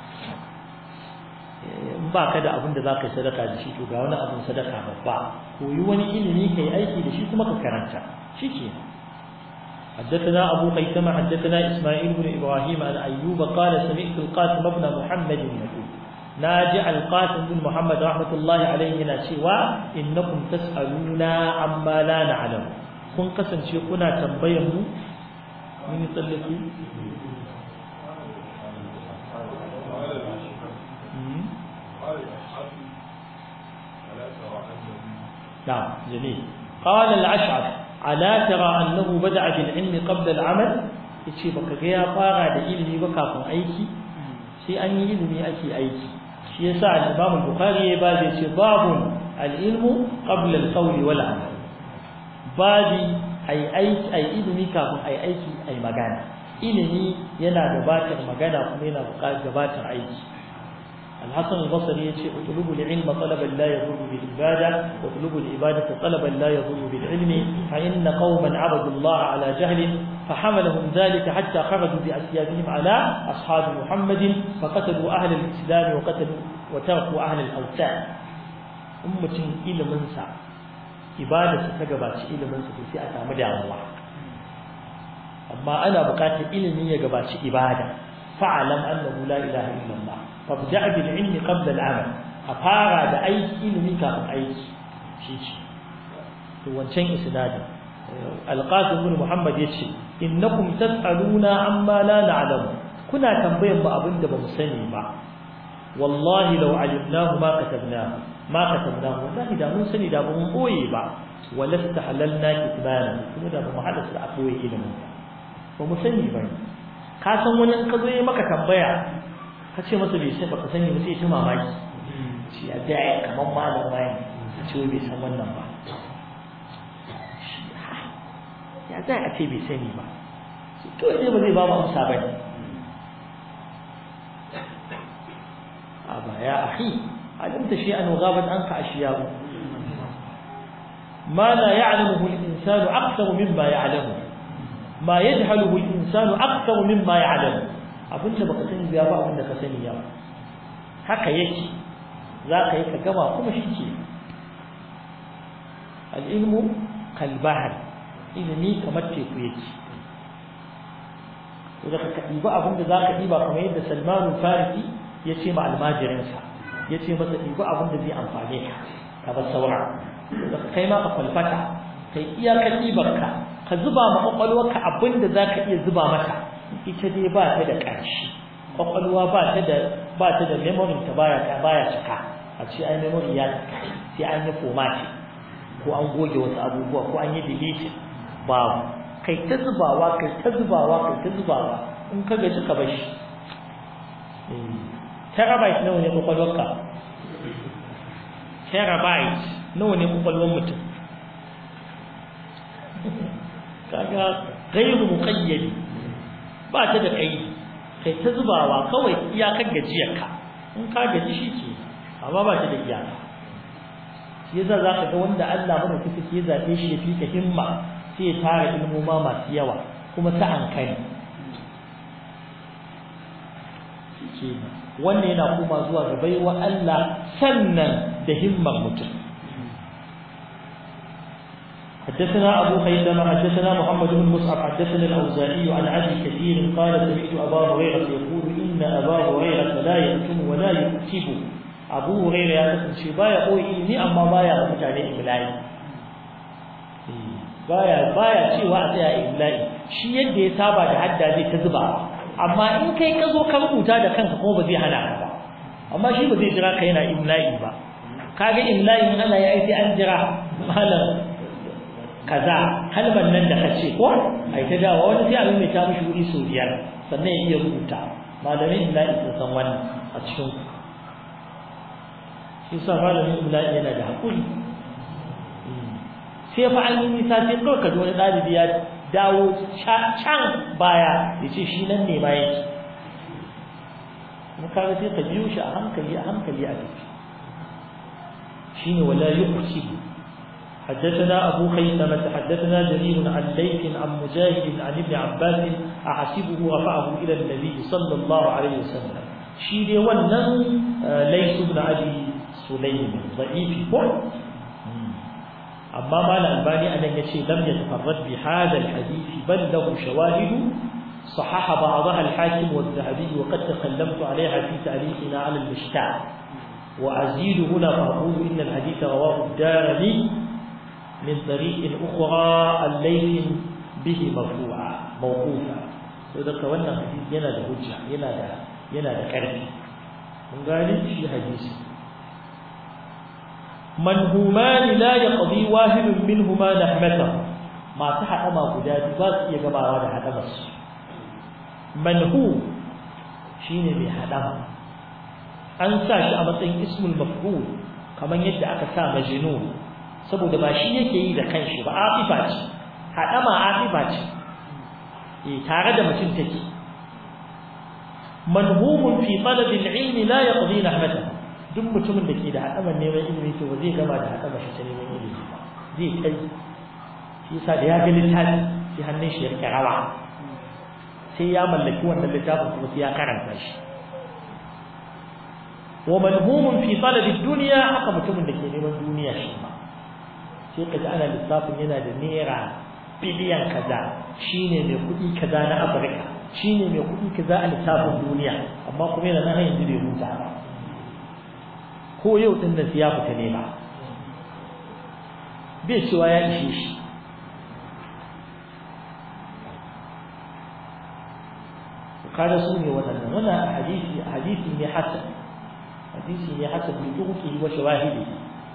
in ba ka da abin da za ka yi sadaka da shi to ga wani abin sadaka babba koyi wani ilimi ka yi aiki da shi kuma ka karanta shi ke حدثنا أبو قيثمة حدثنا إسماعيل بن إبراهيم عن أيوب قال سمعت القاسم بن محمد يقول ناجع القاسم بن محمد رحمة الله عليه ناشوا إنكم تسألون عما لا نعلم kun kasance kuna tambayar mu mun yi tsallake نعم جميل قال الأشعث ألا ترى أنه بدأ بالعلم قبل العمل yace baka ga ya fara da ilimi ba kafin aiki sai an yi ilimi ake aiki shi yasa al-Imam al-Bukhari ya ba zai ce babun al-ilmu qabla al-qawli wal amal babi ai aiki ai ilimi kafin ai aiki ai magana ilimi yana gabatar magana kuma yana gabatar aiki الحسن البصري يقول اطلبوا العلم طلبا لا يضر بالعبادة واطلبوا العبادة طلبا لا يضر بالعلم فإن قوما عبدوا الله على جهل فحملهم ذلك حتى خرجوا بأسيابهم على أصحاب محمد فقتلوا أهل الإسلام وقتلوا وتركوا أهل الأوثان أمة إلى منسى ibada ta gabaci ilimin su sai a samu damuwa amma ana buƙatar ilimi ya gabaci ibada fa'alam annahu la ilaha illallah fabda' bil ilmi qabla al amal a fara da aiki ilimi kafin aiki shi ce to wancan isnadin alqasim ibn muhammad yace innakum tas'aluna amma la na'lamu kuna tambayan mu abin da bamu sani ba wallahi law alimnahu ma katabnahu ma katabnahu wallahi da mun sani da mun boye ba walasta halalna kitbana kuma da bamu hadasa a boye ilimin ba mu sani ba ka san wani in ka zo yi maka tambaya ka ce masa bai sai baka sani ba sai ta mamaki shi a da kamar malam wani a ce bai san wannan ba ya za a ce bai sani ba kawai dai ba zai ba mu amsa ba ne أبا يا أخي علمت شيئا وغابت عنك أشياء ما لا يعلمه الإنسان أكثر مما يعلمه ما يجهله الإنسان أكثر مما يعلمه abin da baka sani ba ba abin da ka sani yawa haka yake za ka yi ka gama kuma shi ke al'ilmu kalbahar ilimi kamar teku yake to da ka ɗiba abin da za ka ɗiba kamar yadda salmanu farisi ya ce ma almajirinsa ya ce masa ɗiba abin da zai amfane ka ka bar saura da kai ma ka falfata kai iyakar ɗibarka ka zuba ma ƙwaƙwalwarka abin da za ka iya zuba mata ita dai ba ta da ƙarshe ƙwaƙwalwa ba ta da ba ta da memory ta baya ta baya cika a ce ai memory ya cika sai an yi formatting ko an goge wasu abubuwa ko an yi deleting babu kai ta zubawa kai ta zubawa kai ta zubawa in ka gaji ka bar shi terabyte nawa ne kwakwalwarka terabyte nawa ne kwakwalwar mutum kaga gairu muqayyadi ba ta da kai kai ta zubawa kawai iyakar gajiyarka in ka gaji shi ke amma ba ta da iyaka shi yasa za ka ga wanda Allah mana kuka ke zaɓe shi ya fika himma sai ya tara ilmoma masu yawa kuma ta ankani shi wannan yana koma zuwa ga baiwa Allah sannan da himmar mutum حدثنا أبو خيثمة حدثنا محمد بن مصعب حدثنا الأوزاعي عن أبي كثير قال سمعت أبا هريرة يقول إن أبا هريرة لا يكتم ولا يكتب أبو هريرة يقول شبا يقول إني أما بايا متعني إملائي بايا بايا شيء وعطي إملائي شيء يدي سابع حتى ذي تزبع amma in kai ka zo ka rubuta da kanka kuma ba zai hana ka ba amma shi ba zai jira ka yana imla'i ba kaga imla'i in ana yi sai an jira malam kaza kalmar nan da kace ko ai ta dawo wani sai abin mai ta mishi wuri sau biyar sannan ya iya rubuta malamin imla'i sun san wannan a cikin shi sa malamin imla'i yana da hakuri sai fa an yi nisa sai kawai ka ji wani ɗalibi ya dawo can baya ya ce shi nan ne ma yake kaga sai ka biyo shi a hankali a hankali a tafi shine wala yuqsibu حدثنا أبو خيثمة حدثنا جرير عن ليث عن مجاهد عن ابن عباس أحسبه رفعه إلى النبي صلى الله عليه وسلم شيء ونن ليث بن أبي سليم ضعيف أما ما الألباني أن يشي لم يتفرد بهذا الحديث بل له شواهد صحح بعضها الحاكم والذهبي وقد تكلمت عليها في تعليقنا على المشتاع وأزيد هنا فأقول إن الحديث رواه الدارمي من طريق أخرى الليل به مرفوعا موقوفا وذلك وانا حديث ينا ده حجة ينا ده ينا ده كرفي من قال في حديث منهومان لا يقضي واحد منهما نحمته ما تحت ما قداد بس يجمع هذا حتى بس منهو شيني بحدama an sa shi a matsayin ismul maf'ul kamar yadda aka sa majnun saboda ba shi yake yi da kanshi ba afifa ce hadama afifa ce eh tare da mutum take manhumun fi talab al-ilm la yaqdi nahmatahu duk mutumin da ke da hadaman neman ilimi to ba zai gama da hadama shi ta neman ilimi ba zai kai shi yasa da ya ga littafi sai hannun shi ya rike rawa sai ya mallaki wannan littafin kuma sai ya karanta shi wa manhumun fi talab ad-dunya haka mutumin da ke neman duniya shi ma sai kaji ana lissafin yana da naira biliyan kaza shine mai kuɗi kaza na Afirka shine mai kuɗi kaza a lissafin duniya amma kuma yana nan yanzu bai huta ba ko yau din nan ya fita ne ba bai cewa ya ishe shi kada su ne waɗannan wannan hadisi hadisi ne hasan hadisi ne hasan bi tuqi wa shawahidi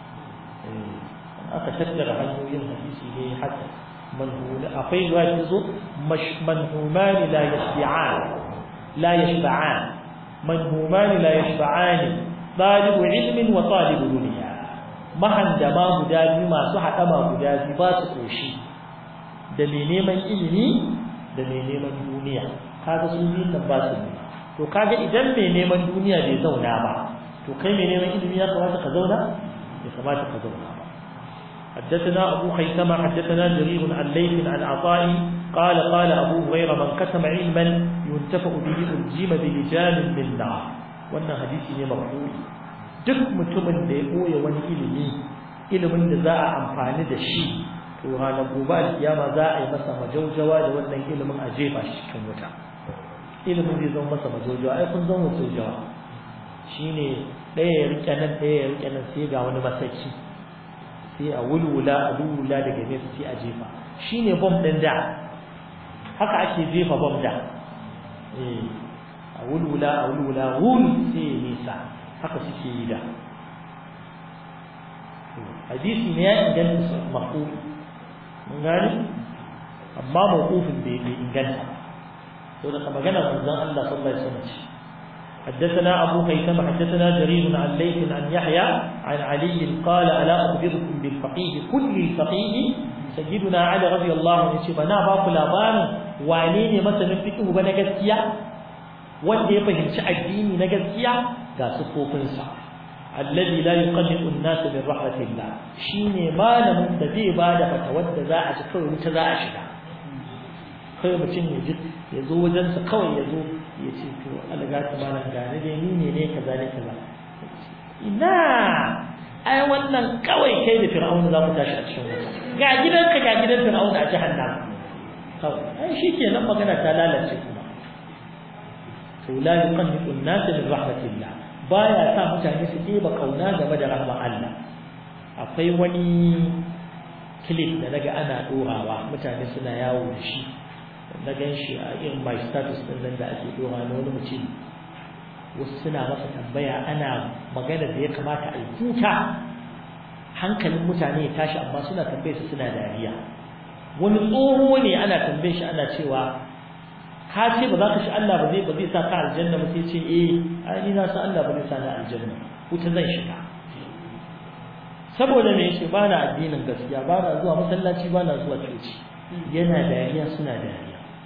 aka tattara hanyoyin hadisi ne hasan manhul akwai riwaya zo manhuman la yashba'an la yashba'an manhuman la yashba'an talibu ilmin wa talibu dunya mahandama guda biyu masu haɗama guda biyu ba su koshi da mai neman ilimi da mai neman duniya kaga su biyun nan ba su ne to kaga idan mai neman duniya bai zauna ba to kai mai neman ilimi ya kamata ka zauna ya kamata ka zauna ba حدثنا أبو خيثمة حدثنا جرير عن ليث عن عطاء قال قال أبو هريرة من كتم علما ينتفع به ألجم بلجام من نار wannan hadisi ne marfu'i duk mutumin da ya koya wani ilimi ilimin da za a amfani da shi to ranar gobe alkiyama za a yi masa majaujawa da wannan ilimin a jefa shi cikin wuta ilimin zai zama masa majaujawa ai kun zama majaujawa shine ɗaya ya rike nan ɗaya ya rike nan sai ga wani masaki sai a wulwula a wulwula daga nesa sai a jefa shine bom ɗin da haka ake jefa bom da eh a wulwula a wulwula wul sai ya nisa haka suke yi da hadisi ne ya inganta mafu mun gani amma mawqufin bai bai inganta to da magana manzon Allah sallallahu alaihi wasallam حدثنا أبو هيثم حدثنا جرير عن ليث عن يحيى عن علي قال ألا أخبركم بالفقيه كل الفقيه سيدنا علي رضي الله عنه بنا باق لابان وانين مثلا فقه بنا gaskiya wanda ya fahimci addini na gaskiya ga sufofinsa alladhi la yuqallidu an-nas bi rahmatillah shine malamin da zai bada fatawar da za a ci kawai wuta za a shiga kai mutum ya ji ya zo wajen sa kawai ya zo ya ce to algatu malam gane dai ni ne ne kaza ne kaza ina ai wannan kawai kai da fir'auna za mu tashi a cikin wuta ga gidanka ga gidan fir'auna a jahannam kawai ai shikenan magana ta lalace kuma to la yuqannitu an-nas min rahmatillah baya sa mutane su ɗeba kauna game da rahmar Allah akwai wani clip da naga ana dorawa mutane suna yawo da shi na gan shi a irin my status din nan da ake dora na wani mutum wasu suna masa tambaya ana magana da ya kamata a yi kuka hankalin mutane ya tashi amma suna tambaye su suna dariya wani tsoho ne ana tambaye shi ana cewa ka ce ba za ka shi Allah ba zai ba zai sa ka aljanna ba sai ce eh ai ni na san Allah ba zai sa ni aljanna wuta zan shiga saboda me yace ba na addinin gaskiya ba na zuwa masallaci ba na zuwa coci yana dariya suna dariya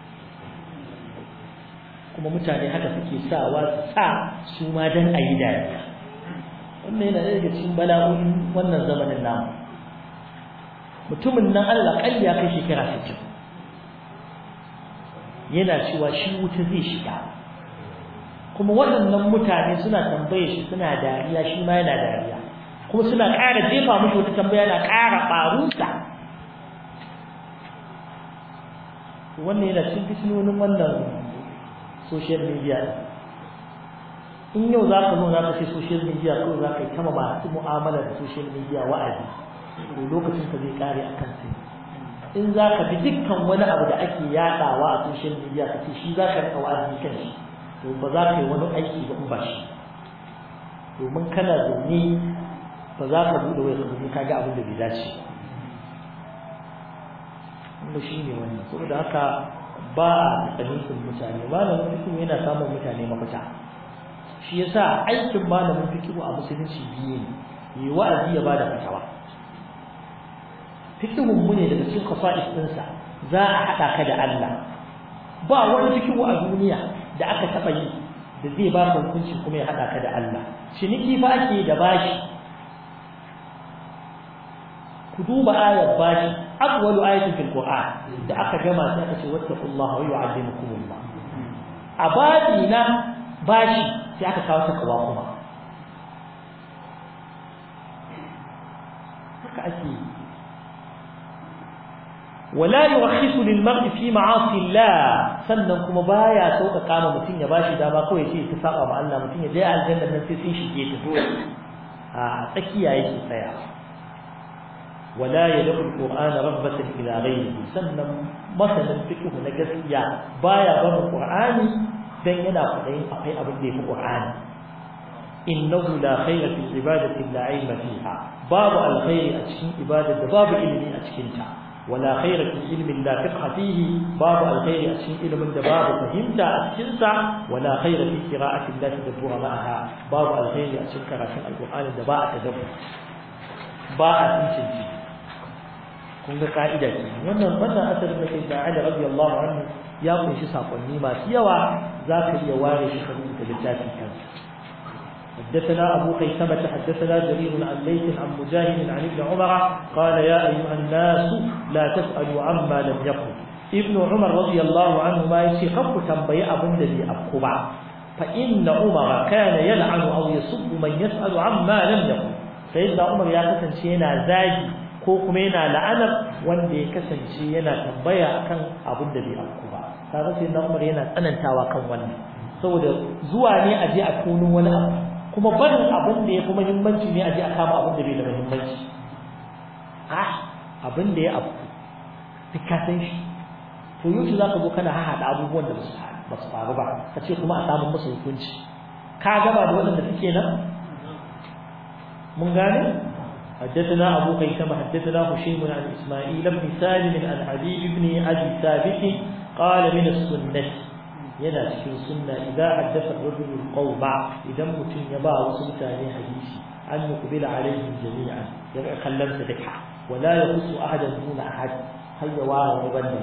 kuma mutane haka suke sawa sa su ma dan ayi dariya wannan yana daga cikin bala'o'in wannan zamanin namu mutumin nan Allah kalli ya kai shekara 60 yana cewa shi wuta zai shiga kuma waɗannan mutane suna tambaye shi suna dariya shi ma yana dariya kuma suna ƙara jefa mishi wata tambaya na ƙara ɓarunsa wannan yana cikin fitinonin wannan social media in yau za ka zo za ka ce social media kawai za ka yi kama masu mu'amala da social media wa'azi to lokacin ka zai kare akan sai in za ka bi dukkan wani abu da ake yaɗawa a social media ka ce shi za ka rika wa'azi kan shi to ba za ka yi wani aiki ba in ba shi domin kana zaune ba za ka buɗe wai ka ka ga abin da bai dace ba shi ne wannan saboda haka ba a fahimtar mutane malamin fikihu yana samun mutane mafita shi yasa aikin malamin fikihu a musulunci biyu ne yi wa'azi ya bada fatawa fikihun mu ne daga cikin qasa'is ɗinsa za a haɗa ka da Allah ba wani fikihu a duniya da aka taɓa yi da zai ba ka hukunci kuma ya haɗa ka da Allah ciniki fa ake da bashi ku duba ayar bashi awwalu ayatin fil qur'an da aka gama sai aka ce wattaqullaha wa yu'allimukumullah abadi na bashi sai aka kawo ta kawa kuma haka ake wala yurakhisu lil mar'i fi ma'asi Allah sannan kuma baya sauka kama mutun ya bashi dama kawai sai ta saba ma Allah mutun ya je aljanna nan sai sun shige ta dole a tsakiya yake tsaya ولا يدع القرآن رغبة إلى غيره سنن مثلا فقه نجسيا بايا بر القرآن dan yana fadayin akwai abin da yafi qur'ani innahu la khayra fi ibadati la ilma fiha babu alkhairi a cikin ibadar da babu ilimi a cikin ta wala khayra fi ilmin la fiqha fihi babu alkhairi a cikin ilimin da babu fahimta a cikin sa wala khayra fi qira'ati la tadabbura ma'aha babu alkhairi a cikin karatun alqur'ani da ba a tadabbur ba a tsinci kun ga ka'ida ce wannan wannan asalin da kai da Ali radiyallahu anhu ya kunshi sakonni masu yawa za ka iya ware shi kan da littafin kansa حدثنا أبو قيثمة حدثنا جرير عن ليث عن مجاهد عن ابن عمر قال يا أيها الناس لا تسألوا عما لم يقل ابن عمر رضي الله عنهما يشيخف تنبي أبن الذي أبقبع فإن عمر كان يلعن أو يسب من يسأل عما لم يقل سيدنا عمر يا كسنشينا زاجي ko kuma yana la'anar wanda ya kasance yana tambaya kan abin da bai afku ba kaga sai na Umar yana tsanantawa kan wannan saboda zuwa ne a je a tono wani abu kuma barin abin da ya fi muhimmanci ne a je a kama abin da bai da muhimmanci ah abin da ya afku duk ka san shi to yau za ka zo kana haɗa abubuwan da ba su faru ba ka ce kuma a samun musu hukunci ka gaba da waɗanda suke nan mun gane حدثنا أبو قيثم حدثنا هشيم عن إسماعيل بن سالم عن حبيب بن أبي ثابت قال من السنة ينا في السنة إذا حدث الرجل القوم إذا متن يبا وسلت عليه حديثي أن يقبل عليهم جميعا خلمت ذكحة ولا يخص أحدا دون أحد هيا وارا وبنى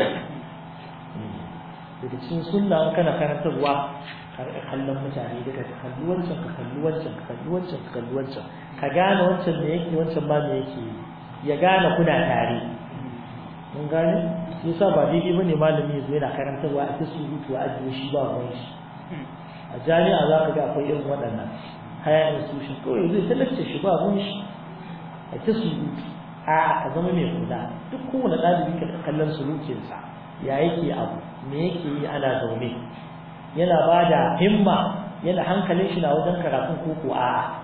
daga cikin sunna kana karantarwa kallon mutane daga ka kalli wancan ka kalli wancan ka kalli wancan ka kalli wancan ka gane wancan me yake wancan ba me yake ya gane kuna tare mun gane yasa ba daidai bane malami yazo yana karantarwa a ta surutu a ajiye shi ba ruwan shi a jami'a za ka ga akwai irin waɗannan haya institution kawai zai talacce shi ba ruwan shi a ta surutu a ka zama mai kula duk kowane ɗalibi ka kallon sulukinsa ya yake abu me yake yi ana zaune yana ba da himma yana hankalin shi na wajen karatun koko a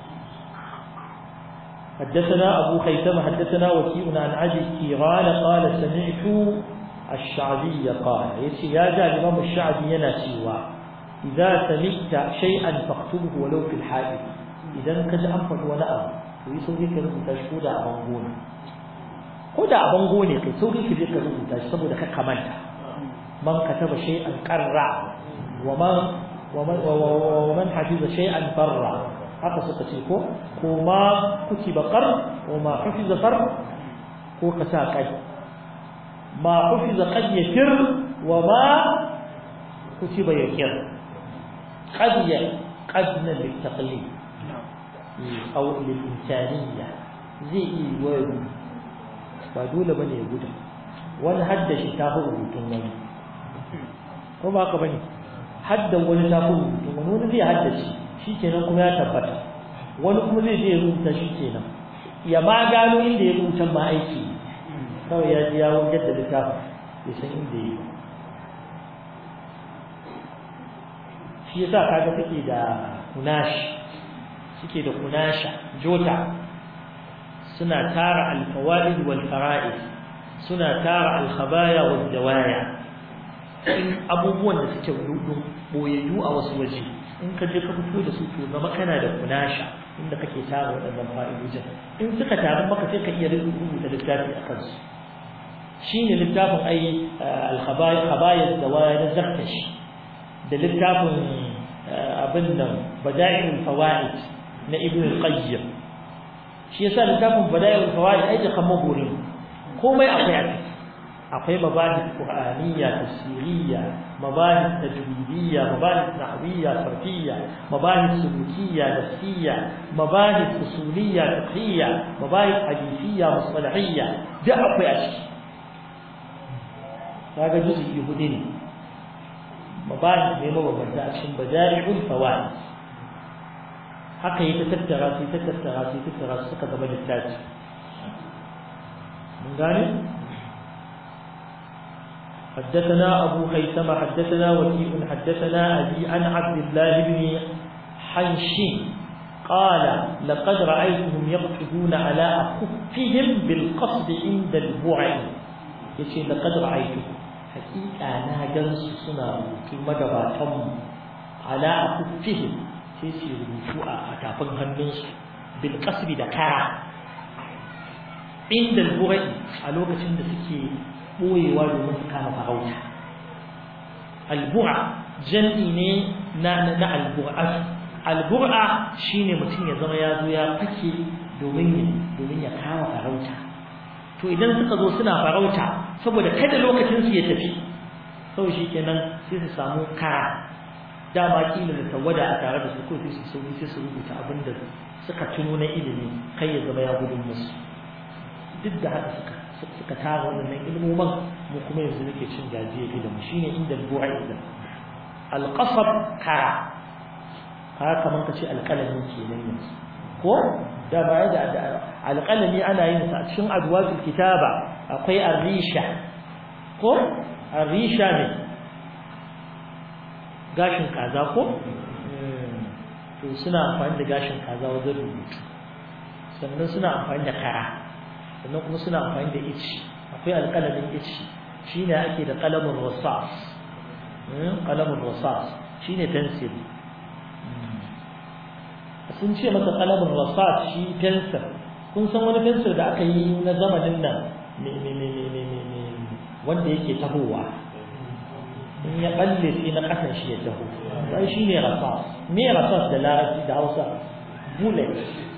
حدثنا أبو خيثمة حدثنا وكيء عن عدي كيران قال سمعت الشعبي قال يسي يا جاء الإمام الشعبي يناسيوا إذا سمعت شيئا فاكتبه ولو في الحائط إذا كج أنفر ونأى ويسوي كلمة تشكود أبنغوني كودا أبنغوني كي سوي كلمة تشكود كمانتا من كتب شيئا قرع ومن ومن ومن حفظ شيئا برع haka suka ce ko ko ma kutiba qar wa ma hufiza qar ko ka sa kai ma hufiza qad yakir wa ma kutiba yakir qad ya qad na bil taqlid aw lil insaniyya zai yi wani ba dole bane ya gudu wani haddashi ta rubutun wani ko ba ka bane haddan wani ta rubutun wani wani zai haddace shi kenan kuma ya tabbata wani kuma zai je ya rubuta shi kenan ya ma gano inda ya rubuta ma aiki kawai ya ji ya wajen da littafin ya san inda ya yi shi yasa kaga take da kunash suke da kunasha jota suna tara alfawaid wal fara'id suna tara alkhabaya wal dawaya in abubuwan da suke boyayyu a wasu waje in ka je ka fito da su to zama kana da kunasha inda kake tara waɗannan fa'idojin in suka taru maka sai ka iya rubuta littafi a kansu shine littafin ai al-khabaya da waya na zakkash da littafin abin nan bada'il fawaid na ibn al-qayyim shi yasa littafin bada'il fawaid ai da kamar gori komai akwai a ciki akwai mabahis qur'aniyya tafsiriyya mabahis tajwidiyya mabahis nahwiyya sarfiyya mabahis sulukiyya nafsiyya mabahis usuliyya fiqhiyya mabahis hadithiyya mustalahiyya da akwai a ciki kaga juz'i hudu ne mabahis ne mabambanta a cikin bajari'ul fawaid haka yi ta tattara su ta tattara su ta tattara su suka zama littafi mun gane حدثنا أبو خيثمة حدثنا وكيء حدثنا أبي عن عبد الله بن حنش قال لقد رأيتهم يقصدون على أخفهم بالقصد عند البعد يقول لقد رأيتهم hakika na gansu suna rubutu magabatanmu ala akuffihim sai su rubutu a tafin hannunsu bil qasbi da kara inda al a lokacin da suke boyewa domin su kama farauta al-bu'a jam'i ne na na al-bu'a al-bu'a shine mutum ya zama ya zo ya fake domin domin ya kama farauta to idan suka zo suna farauta saboda kada lokacin su ya tafi sau shi kenan sai su samu kara dama kila da tawada a tare da su ko sai su sauri sai su rubuta abin da suka tuno na ilimi kai ya zama ya gudun musu duk da haka suka suka tara wannan ilmoman mu kuma yanzu nake cin gajiyar ilimi shine inda bu'a idan alqasab kara haka kaman kace alqalami kenan yanzu ko da baya da alqalami ana yin sa a cikin adwatul kitaba akwai arisha ko arisha ne gashin kaza ko to suna amfani da gashin kaza wajen rubutu sannan suna amfani da kara sannan kuma suna amfani da ici akwai alƙalamin ici shine ake da qalamun rasas qalamun rasas shine pencil sun ce masa qalamun rasas shi pencil kun san wani pencil da aka yi na zamanin nan wanda yake tahowa in ya balle sai na kasan shi ya taho sai shine rasas me rasas da larabci da Hausa bullet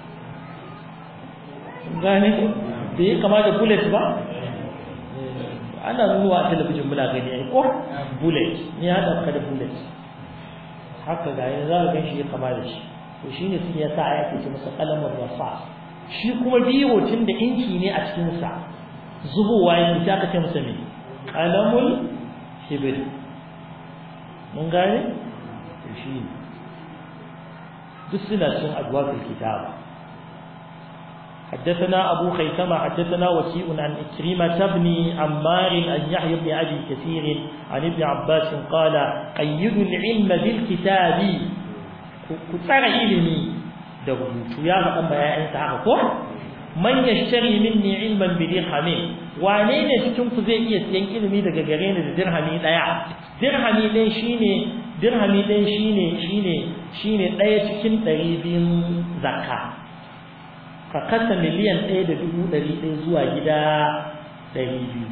gane da ya kama da bullet ba ana nuna a talabijin muna gani ai ko bullet ne ya dauka da bullet haka ga yanzu za ka gan shi ya kama da shi to shine sun yasa aya ke ce masa qalamur rasas shi kuma biro tun da inki ne a cikin sa zubowa yake sai aka ce masa me qalamul hibr mun gane shi duk suna cin adwatul kitaba حدثنا أبو خيثمة حدثنا وكيء عن إكرمة بن عمار عن يحيى بن أبي كثير عن ابن عباس قال قيدوا العلم بالكتاب كتر علمي دغوت يا أما يا أنت عارفه من يشتري مني علما بدرهم wane ne cikin ku zai iya siyan ilimi daga gare ni da dirhami daya dirhami ɗaya shine dirhami ɗaya shine shine shine ɗaya cikin ɗari biyun zakka ka kasa miliyan ɗaya da dubu ɗari ɗaya zuwa gida ɗari biyu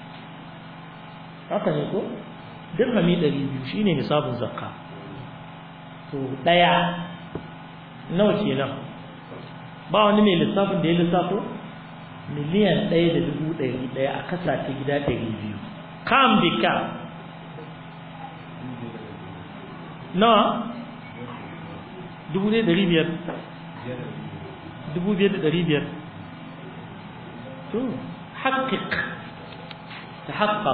haka ne ko dirhami ɗari biyu shine nisabin zakka to ɗaya nawa kenan ba wani mai lissafin da ya lissafo miliyan ɗaya da dubu ɗari ɗaya a kasa ta gida ɗari biyu kam bi kam nawa dubu ɗaya ɗari biyar dubu biyar da ɗari biyar to haƙiƙ ta haƙa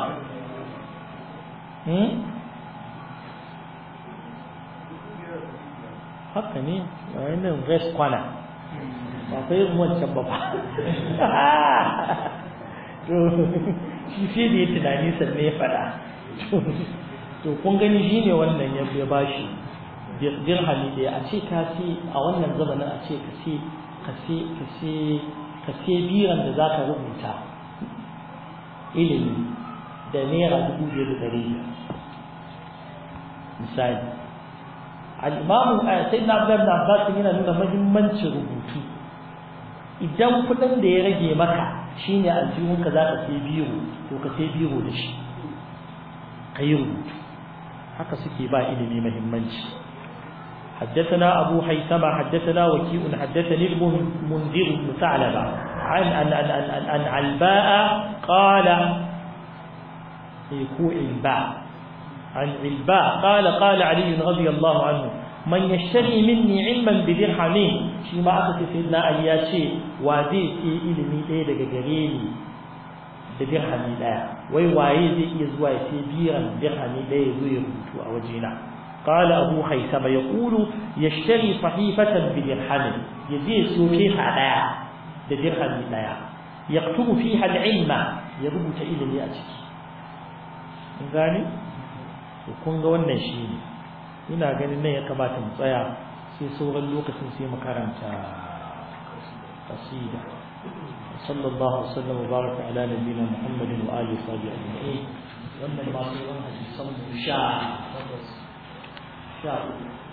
haka ne a yanar west kwana ba kai yin wancan ba ba to shi sai da ya tunani sannan ya faɗa to kun gani shi ne wannan ya ba shi dirhami ɗaya a ce ka ce a wannan zamanin a ce ka ce ka ce ka ce ka ce biran da za ka rubuta ilimi da naira dubu biyar da ɗari misali al-imamu sayyidina abdullahi ibn abbas yana nuna muhimmancin rubutu idan kuɗin da ya rage maka shine aljihunka za ka sai biro to ka sai biro da shi ka yi rubutu haka suke ba ilimi muhimmanci حدثنا أبو حيثمة حدثنا وكيء حدثني المنذر بن ثعلبة عن عن عن عن, عن, عن علباء قال يكوع الباء عن علباء قال قال علي رضي الله عنه من يشتري مني علما بدرهمين shi ma aka ce sayyidina Ali ya ce wa zai ce ilimi ɗaya daga gare ni da dirhami ɗaya wai waye zai iya zuwa ya ce biran dirhami ɗaya zo ya rubutu a wajena قال أبو خيثمة يقول يشتري صحيفة بدرهم يزيد سوكيها لا بدرهم لا يكتب فيها العلم يربط إلى يأتي gani kun ga wannan shi ne ina ganin nan ya kamata mu tsaya sai sauran lokacin sai mu karanta qasida sallallahu alaihi wasallam wa baraka ala nabiyyina muhammadin wa alihi wa sahbihi ajma'in wannan ma sauran hadisan mu sha takwas sha